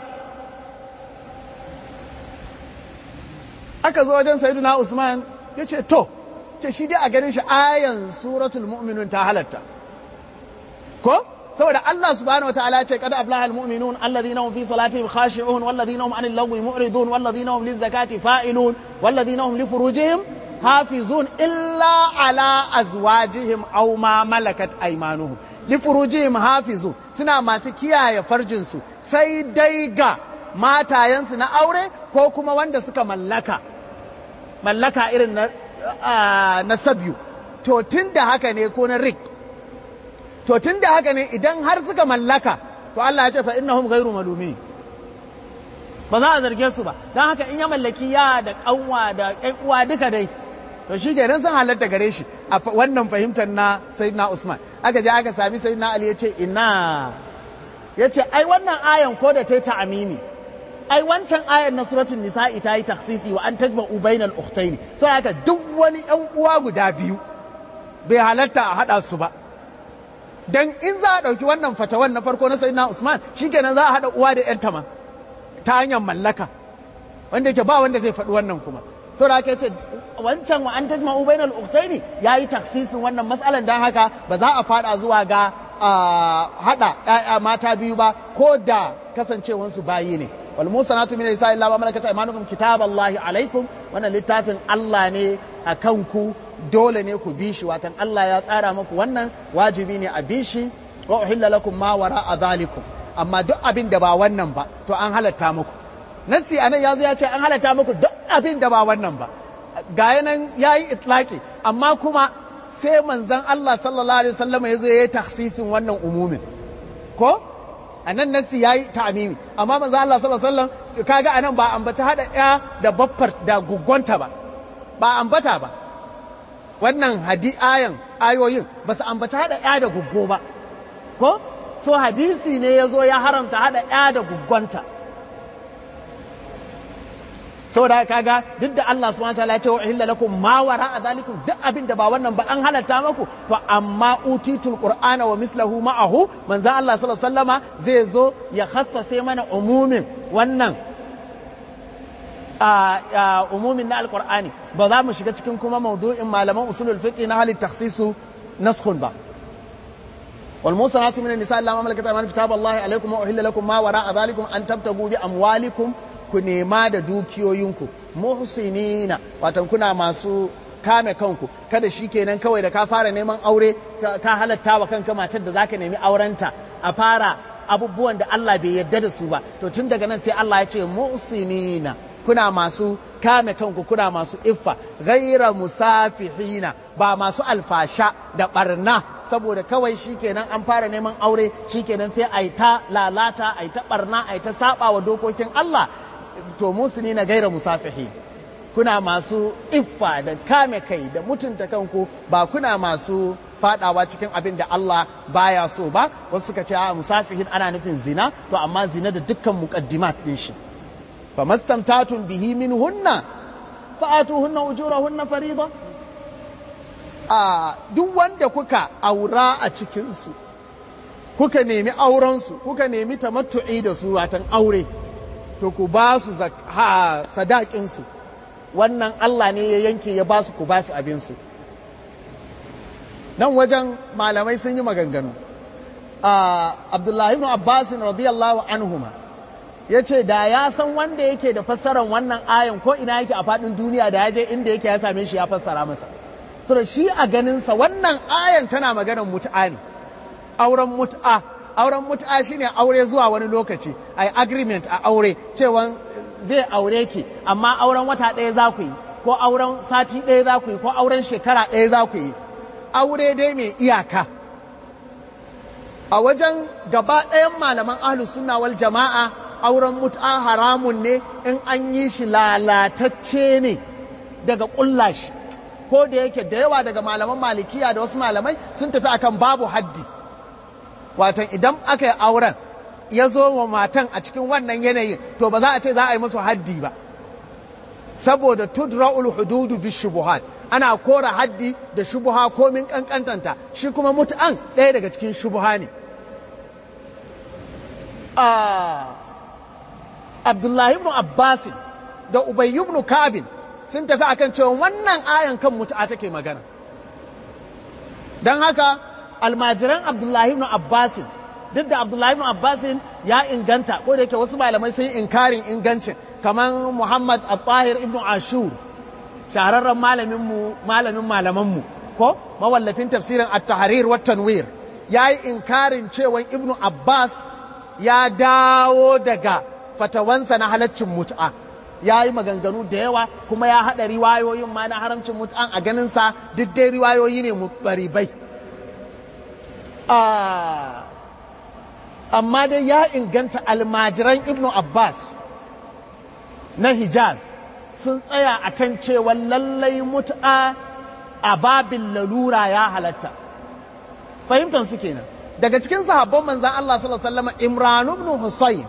[SPEAKER 3] aka zo wajen sayyiduna usman ya ce to ce shi dai a ganin shi ayan suratul mu'minun ta halatta ko saboda Allah subhanahu wa ta'ala ce kada aflaha almu'minun alladhina hum fi salatihim khashi'un walladhina hum 'anil lagwi mu'ridun walladhina hum lizakati fa'ilun walladhina hum li furujihim hafizun illa ala azwajihim aw ma malakat aymanuhum li furujihim hafizun suna masu kiyaye farjin su sai dai ga matayensu na aure ko kuma wanda suka mallaka mallaka irin na, na sabyu to tun da haka ne ko na rik to tun da haka ne idan har suka mallaka to Allah ya ce fa innahum ghairu malumi ba za a zarge su ba don haka in ya mallaki ya da kanwa da ƴan uwa duka dai to shi kenan sun halatta gare shi a wannan fahimtar na sayyidina Usman aka je aka sami sayyidina Ali ya ce ina ya ce ai wannan ayan ko da ta ta amimi ai wancan ayan na suratul nisa'i ta yi taksisi wa an tajma'u bainal ukhtaini so haka duk wani ƴan uwa guda biyu bai halatta a hada su ba dan in za a ɗauki wannan fatawan na farko na sayyidina Usman shikenan za a haɗa uwa da ƴanta ma ta hanyar mallaka wanda yake ba wanda zai faɗi wannan kuma saboda haka yace wancan wa an tajma'u bainal ukhtaini yayi taksisin wannan matsalan dan haka ba za a fada zuwa ga haɗa ƴaƴa mata biyu ba ko da kasancewansu bayi ne wal musanatu min nisa illa ma malakat aymanukum kitaballahi alaikum wannan littafin Allah ne a kanku dole ne ku bi shi watan Allah ya tsara muku wannan wajibi ne a bi shi wa uhilla lakum ma wara dhalikum amma duk abin da ba wannan ba to an halatta muku nassi anan ya zo ya ce an halatta muku duk abin da ba wannan ba ga yanan yayi itlaqi amma kuma sai manzon Allah sallallahu alaihi wasallam ya zo ya yi takhsisin wannan umumin ko anan nassi yayi ta'mimi amma manzon Allah sallallahu alaihi wasallam kaga anan ba ambaci hada ya da baffar da gugonta ba ba ambata ba wannan hadi ayan ayoyin ba su ambaci hada ya da guggo ba ko so hadisi ne ya zo ya haramta hada ya da guggonta saboda kaga duk da Allah subhanahu wataala ya ce wa illa lakum ma wara zalikum duk abin da ba wannan ba an halatta maku to amma utitul qur'ana wa mislahu ma'ahu manzon Allah sallallahu alaihi wasallama zai zo ya khassase mana umumin wannan umumin na alqur'ani ba za mu shiga cikin kuma maudu'in malaman usulul fiqh na halit takhsisu naskhun ba والموصنات من النساء الا ما ملكت ايمانكم كتاب الله عليكم واحل لكم ما وراء ذلكم ان تبتغوا باموالكم ku nema da dukiyoyinku muhsinina watan kuna masu kame kanku kada shi kenan kawai da ka fara neman aure ka halatta wa kanka matar da zaka nemi aurenta a fara abubuwan da Allah bai yarda da su ba to tun daga nan sai Allah ya ce muhsinina kuna masu kame kanku kuna masu iffa ghaira musafihina ba masu alfasha da barna saboda kawai shikenan an fara neman aure shikenan sai a yi ta lalata a yi ta barna a yi ta saba wa dokokin Allah to musulmi na gaira musafihi kuna masu iffa da kame kai da mutunta kanku ba kuna masu fadawa cikin abin da Allah baya so ba wasu suka ce a musafihin ana nufin zina to amma zina da dukkan muqaddimat din shi fa mastamtatun bihi min hunna fa atuhunna ujurahunna fariida a duk wanda kuka aura a cikin su kuka nemi auren su kuka nemi tamattu'i da su watan aure to ku ba su sadakin su wannan Allah ne ya yanke ya ba su ku ba su abin su nan wajen malamai sun yi maganganu abdullahi ibn abbas radiyallahu anhuma ya ce da ya san wanda yake da fassarar wannan ayan ko ina yake a faɗin duniya da ya je inda yake ya same shi ya fassara masa so shi a ganinsa wannan ayan tana maganar mut'a ne auren mut'a auren mut'a shine aure zuwa wani lokaci ai agreement a aure cewa zai aure ki amma auren wata ɗaya za ku yi ko auren sati ɗaya za ku yi ko auren shekara ɗaya za ku yi aure dai mai iyaka a wajen gaba ɗayan malaman ahlus sunna wal jama'a auren mut'a haramun ne in an yi shi lalatacce ne daga ƙulla shi ko da yake da yawa daga malaman malikiya da wasu malamai sun tafi akan babu haddi watan idan aka yi auren ya zo wa matan a cikin wannan yanayin to ba za a ce za a yi musu haddi ba saboda tudra'ul hududu bi shubuhat ana kora haddi da shubuha komin kankantanta shi kuma mutu'an ɗaya daga cikin shubuha ne abdullahi ibn abbas da ubay ibn kabin sun tafi akan cewa wannan ayan kan mutu'a take magana don haka almajiran abdullahi ibn abbas duk da abdullahi ibn abbas ya inganta ko da yake wasu malamai sun yi inkarin ingancin kamar muhammad al-tahir ibn ashur shahararren malaminmu malamin malamanmu ko mawallafin tafsirin at-tahrir wa tanwir yayi inkarin cewa ibn abbas ya dawo daga fatawansa na halaccin mut'a ya yi maganganu da yawa kuma ya haɗa riwayoyin ma na haramcin mut'an a ganinsa duk dai riwayoyi ne mutsaribai amma dai ya inganta almajiran ibnu abbas na hijaz sun tsaya a kan cewa lallai mut'a a babin lalura ya halatta fahimtar su kenan daga cikin sahabban manzan Allah sallallahu alaihi wasallam Imran ibn Husayn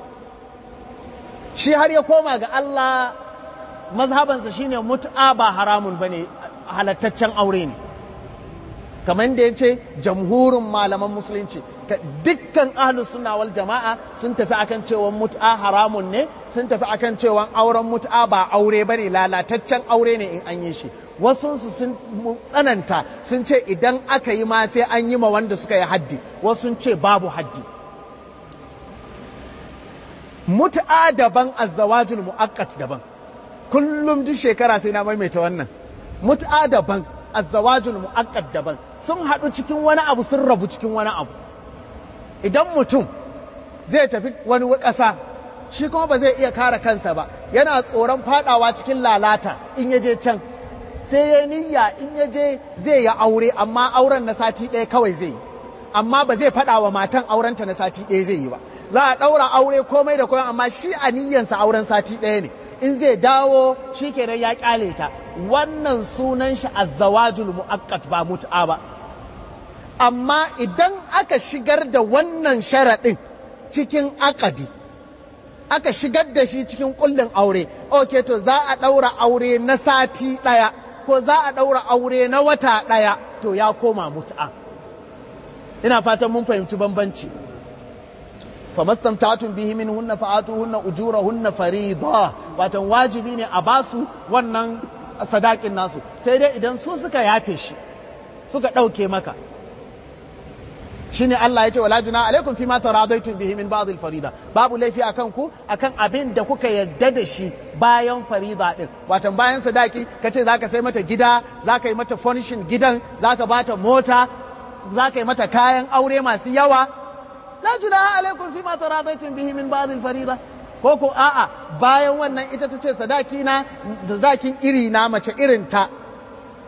[SPEAKER 3] shi har ya koma ga Allah mazhabansa shine mut'a ba haramun bane halattaccen aure ne kamar da ya ce jamhurin malaman musulunci dukkan ahlus sunna wal jama'a sun tafi akan cewa mut'a haramun ne sun tafi akan cewa auren mut'a ba aure bane lalataccen aure ne in an yi shi wasu su sun tsananta sun ce idan aka yi ma sai an yi ma wanda suka yi haddi wasu sun ce babu haddi mut'a daban azzawajul mu'aqqat daban kullum duk shekara sai na maimaita wannan mut'a daban azzawajul mu'aqqat daban sun haɗu cikin wani abu sun rabu cikin wani abu idan mutum zai tafi wani ƙasa shi kuma ba zai iya kare kansa ba yana tsoron fadawa cikin lalata in ya je can sai ya niyya in ya je zai yi aure amma auren na sati ɗaya kawai zai yi amma ba zai faɗa wa matan aurenta na sati ɗaya zai yi ba za a ɗaura aure komai da komai amma shi a niyyansa auren sati ɗaya ne in zai dawo shi kenan ya ƙyale ta wannan sunan shi azzawajul mu'aqqat ba mut'a ba amma idan aka shigar da wannan sharaɗin cikin akadi aka shigar da shi cikin kullin aure ok to za a ɗaura aure na sati ɗaya ko za a ɗaura aure na wata ɗaya to ya koma mut'a ina fatan mun fahimci bambanci famastamtatun bihi min hunna fa'atuhunna ujurahunna farida watan wajibi ne a basu wannan sadakin nasu sai dai idan su suka yafe shi suka ɗauke maka shine Allah ya ce wala juna alaikum fi ma taradaitum bihi min ba'd al-farida babu laifi akan ku akan abin da kuka yarda da shi bayan farida din watan bayan sadaki kace zaka sai mata gida zaka yi mata furnishing gidan zaka bata mota zaka yi mata kayan aure masu yawa la juna alaikum fi ma taradaitum bihi min ba'd al-farida ko ko a'a bayan wannan ita ta ce sadaki na da zakin iri na mace irin ta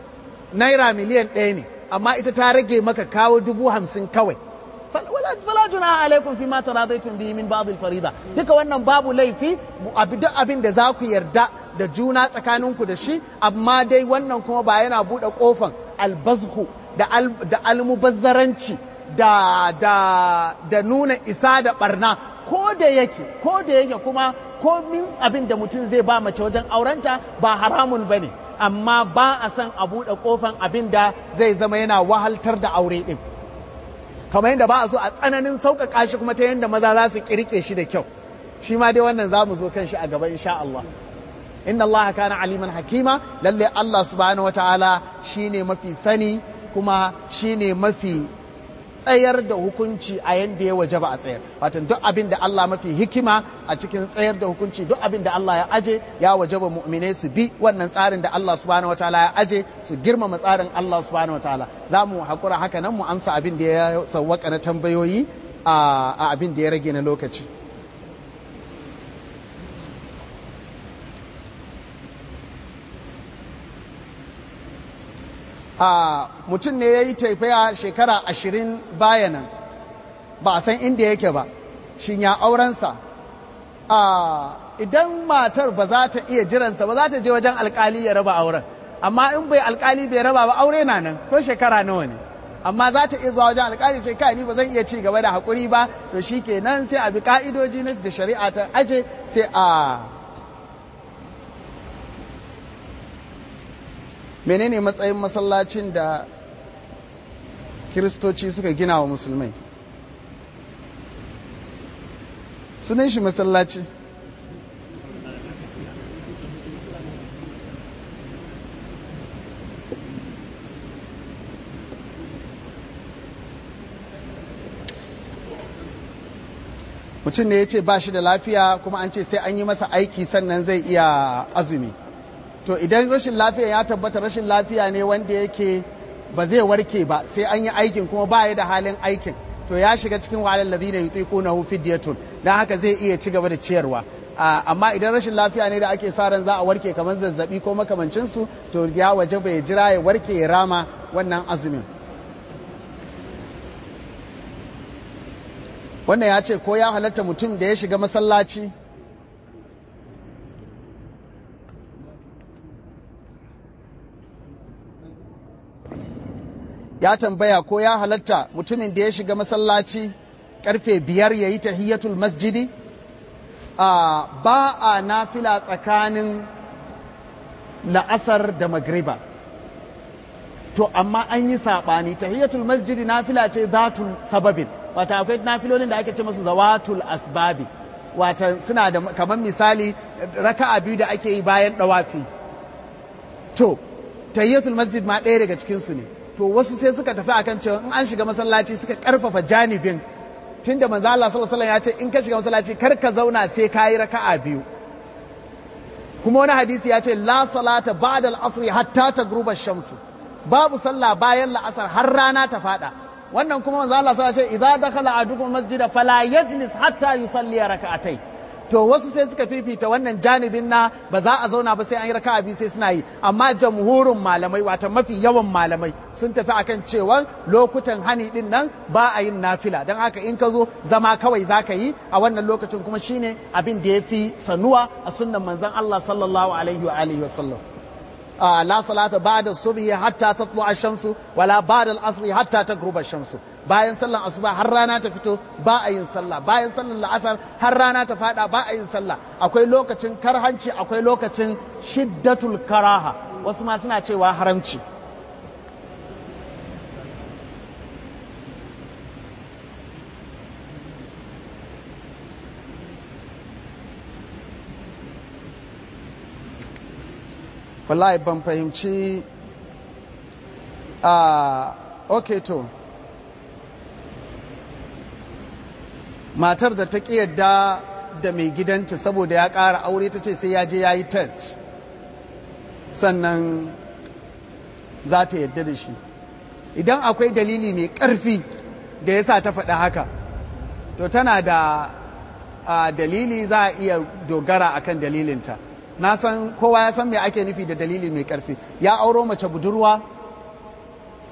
[SPEAKER 2] naira miliyan ɗaya ne amma ita ta rage maka kawo dubu hamsin kawai fala junaha alaikum fi ma taradaitum bihi min ba'd al-farida duka wannan babu laifi duk abin da za ku yarda da juna tsakaninku da shi amma dai wannan kuma ba yana buɗe ƙofan albazhu da almubazzaranci da da da nuna isa da barna ko da yake ko da yake kuma komin abin da mutum zai ba mace wajen aurenta ba haramun ba ne amma ba a son a buɗe ƙofan abin da zai zama yana wahaltar da aure ɗin kamar yadda ba a so a tsananin sauƙaƙa shi kuma ta yadda maza za su ƙirƙe shi da kyau shi ma dai wannan za mu zo kan shi a gaba insha Allah inna Allah kana aliman hakima lalle Allah subhanahu wataala shine mafi sani kuma shine mafi tsayar da hukunci a yanda ya waje ba a tsayar watan duk abin da Allah mafi hikima a cikin tsayar da hukunci duk abin da Allah ya aje ya waje ba mu'minai su bi wannan tsarin da Allah subhanahu wataala ya aje su girmama tsarin Allah subhanahu wataala za mu hakura haka nan mu amsa abin da ya sawwaka na tambayoyi a abin da ya rage na lokaci a mutum ne ya yi taifaya shekara ashirin bayanan ba a san inda yake ba shin ya aurensa a idan matar ba za ta iya jiransa ba za ta je wajen alkali ya raba auren amma in bai alkali bai raba ba aure na nan ko shekara nawa ne amma za ta iya zuwa wajen alkali ce kai ni ba zan iya ci gaba da haƙuri ba to shi kenan sai a bi ka'idoji na da shari'a ta aje sai a menene matsayin masallacin da kiristoci suka gina wa musulmai sunan shi masallaci mutum ne ya ce ba shi da lafiya kuma an ce sai an yi masa aiki sannan zai iya azumi to idan rashin lafiya ya tabbata rashin lafiya ne wanda yake ba zai warke ba sai an yi aikin kuma ba ya da halin aikin to ya shiga cikin wahalar ladina yutiqunahu fidyatun dan haka zai iya ci gaba da ciyarwa amma idan rashin lafiya ne da ake sa ran za a warke kamar zazzabi ko makamancin su to ya waje bai jira ya warke ya rama wannan azumin wannan ya ce ko ya halatta mutum da ya shiga masallaci ya tambaya ko ya halatta mutumin da ya shiga masallaci karfe biyar ya yi tahiyyatul masjidi ba a nafila tsakanin la'asar da magriba to amma an yi saɓani tahiyyatul masjidi nafila ce zatul sababin wata akwai nafilolin da ake ce masu zawatul asbabi wata suna da kamar misali raka'a biyu da ake yi bayan ɗawafi to tahiyyatul masjid ma ɗaya daga cikinsu ne to wasu sai suka tafi akan cewa in an shiga masallaci suka karfafa janibin tunda manzo Allah sallallahu alaihi ya ce in ka shiga masallaci kar ka zauna sai kayi raka'a biyu kuma wani hadisi ya ce la salata ba'da al-asr hatta tagruba shamsu babu sallah bayan la'asar har rana ta fada wannan kuma manzo Allah sallallahu alaihi ya ce idza dakhala ahadukum masjida fala yajlis hatta yusalli raka'atai to wasu sai suka fifita wannan janibin na ba za a zauna ba sai an yi raka'a biyu sai suna yi amma jamhurin malamai wata mafi yawan malamai sun tafi akan cewa lokutan hani din nan ba a yin nafila don haka in ka zo zama kawai za ka yi a wannan lokacin kuma shine abin da ya fi sanuwa a sunnan manzon Allah sallallahu alaihi wa alihi wasallam la salata ba'da subhi hatta tatlu ash-shamsu wala ba'da al-asri hatta taghruba ash-shamsu bayan sallan asuba har rana ta fito ba a yin sallah bayan sallan la'asar har rana ta fada ba a yin sallah akwai lokacin karhanci akwai lokacin shiddatul karaha wasu ma suna cewa haramci wallahi ban fahimci a ok to matar da ta ƙi yadda da mai gidanta saboda ya ƙara aure ta ce sai ya je ya yi test sannan za ta yadda da shi idan akwai dalili mai ƙarfi da ya sa ta faɗa haka to tana da dalili za a iya dogara akan dalilinta na san kowa ya san me ake nufi da dalili mai ƙarfi ya auro mace budurwa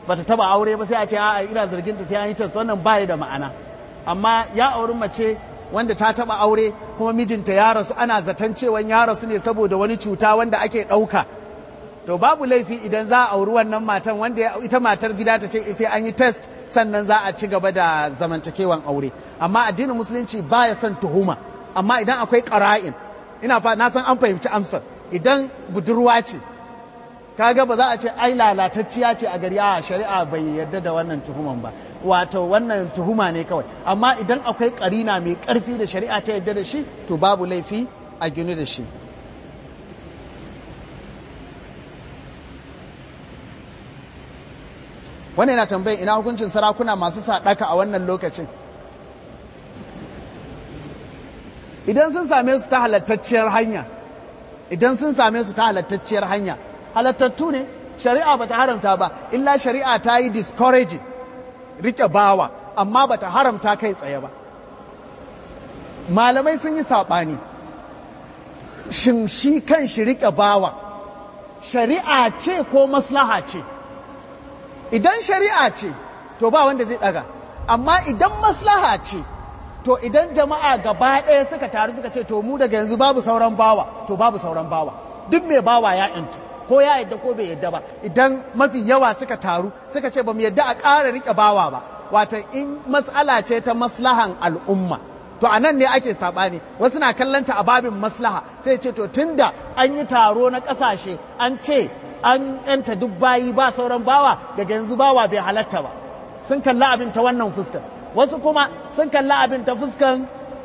[SPEAKER 3] bata taba aure ba sai a ce a'a ina zargin ta sai an yi test wannan bai da ma'ana amma ya auri mace wanda ta taba aure kuma mijinta ya rasu ana zaton cewa ya rasu ne saboda wani cuta wanda ake ɗauka to babu laifi idan za a auri wannan matan wanda ita matar gida ta ce sai an yi test sannan za a ci gaba da zamantakewan aure amma addinin musulunci baya son tuhuma amma idan akwai ƙara'in ina fa na san an fahimci amsar idan budurwa ce kaga ba za a ce ai lalatacciya ce a gari a shari'a bai yarda da wannan tuhuman ba wato wannan tuhuma ne kawai amma idan akwai karina mai karfi da shari'a ta yarda da shi to babu laifi a gini da shi wannan yana tambayin ina hukuncin sarakuna masu saɗaka a wannan lokacin idan sun same su ta halattacciyar hanya idan sun same su ta halattacciyar hanya halattattu ne shari'a bata haramta ba illa shari'a ta yi discouraging rike bawa amma bata haramta kai tsaye ba malamai sun yi saɓani shin shi kan shi rike bawa shari'a ce ko maslaha ce idan shari'a ce to ba wanda zai ɗaga amma idan maslaha ce to idan jama'a gaba ɗaya suka taru suka ce to mu daga yanzu babu sauran bawa to babu sauran bawa duk mai bawa ya intu ko ya yadda ko bai yadda ba idan mafi yawa suka taru suka ce ba mu yadda a ƙara riƙe bawa ba wata in matsala ce ta maslahan al'umma to a nan ne ake saɓani wasu na kallanta a babin maslaha sai ce to tunda an yi taro na ƙasashe an ce an yanta duk bayi ba sauran bawa daga yanzu bawa bai halatta ba sun kalla abin ta wannan fuskar wasu kuma sun kalla abin ta fuskan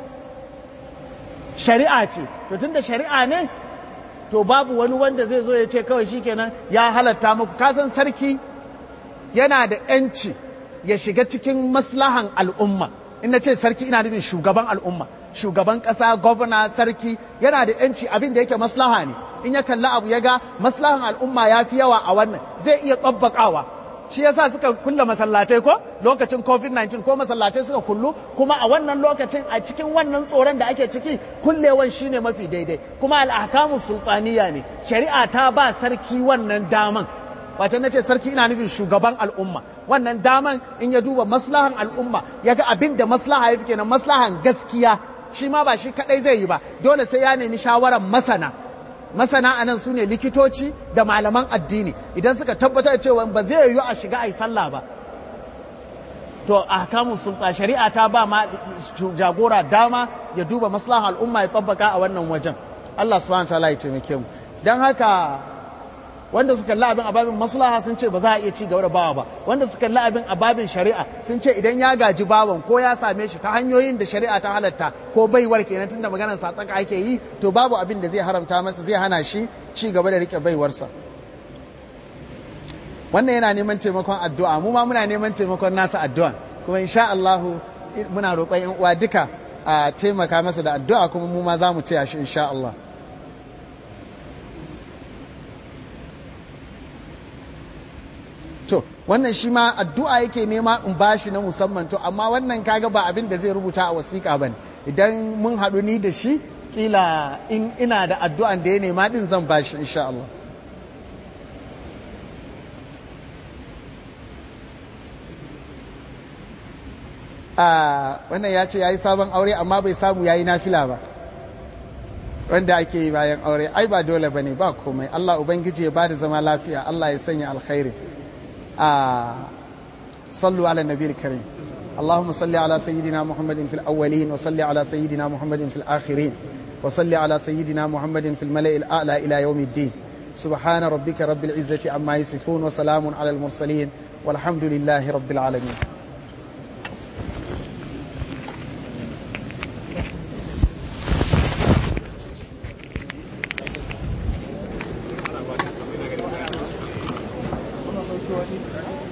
[SPEAKER 3] shari'a ce to tunda shari'a ne to babu wani wanda zai zo ya ce kawai shikenan ya halatta muku kasan sarki yana da yanci ya shiga cikin maslahan al'umma in na ce sarki ina nufin shugaban al'umma shugaban ƙasa gwamna sarki yana da yanci abin da yake maslaha ne in ya kalli abu ya ga maslahan al'umma ya fi yawa a wannan zai iya tsabbakawa shi yasa suka kulle masallatai ko lokacin covid-19 ko masallatai suka kullu kuma a wannan lokacin a cikin wannan tsoron da ake ciki kullewan shine mafi daidai kuma al'ahkamu sultaniya ne shari'a ta ba sarki wannan daman wato na ce sarki ina nufin shugaban al'umma wannan daman in ya duba maslahan al'umma ya ga abin da maslaha ya fi kenan maslahan gaskiya shi ma ba shi kadai zai yi ba dole sai ya nemi shawarar masana masana anan su ne likitoci da malaman addini idan suka tabbatar cewa ba zai yiwu a shiga a yi sallah ba to a kamun sulta shari'a ta ba ma jagora dama ya duba maslahan al'umma ya tabbaka a wannan wajen Allah subhanahu wa ta'ala ya taimake mu dan haka wanda suka kalli abin ababin maslaha sun ce ba za a iya ci gaba da bawa ba wanda suka kalli abin ababin shari'a sun ce idan ya gaji bawan ko ya same shi ta hanyoyin da shari'a ta halatta ko baiwar kenan tunda maganar sataka ake yi to babu abin da zai haramta masa zai hana shi ci gaba da rike baiwarsa wannan yana neman taimakon addu'a mu ma muna neman taimakon nasa addu'a kuma insha Allah muna roƙon yan uwa duka a taimaka masa da addu'a kuma mu ma za mu taya shi insha Allah to wannan shi ma addu'a yake nema in bashi na musamman to amma wannan kaga ba abin da zai rubuta a wasiƙa bane idan mun haɗu ni da shi kila in ina da addu'an da ya nema din zan bashi insha Allah a wannan ya ce ya yi sabon aure amma bai samu ya yi nafila ba wanda ake yi bayan aure ai ba dole ba ne ba komai Allah Ubangiji ya ba da zama lafiya Allah ya sanya alkhairi آه صلوا على النبي الكريم اللهم صل على سيدنا محمد في الأولين وصل على سيدنا محمد في الآخرين وصل على سيدنا محمد في الملأ الأعلى إلى يوم الدين سبحان ربك رب العزة عما يصفون وسلام على المرسلين والحمد لله رب العالمين
[SPEAKER 2] Thank you.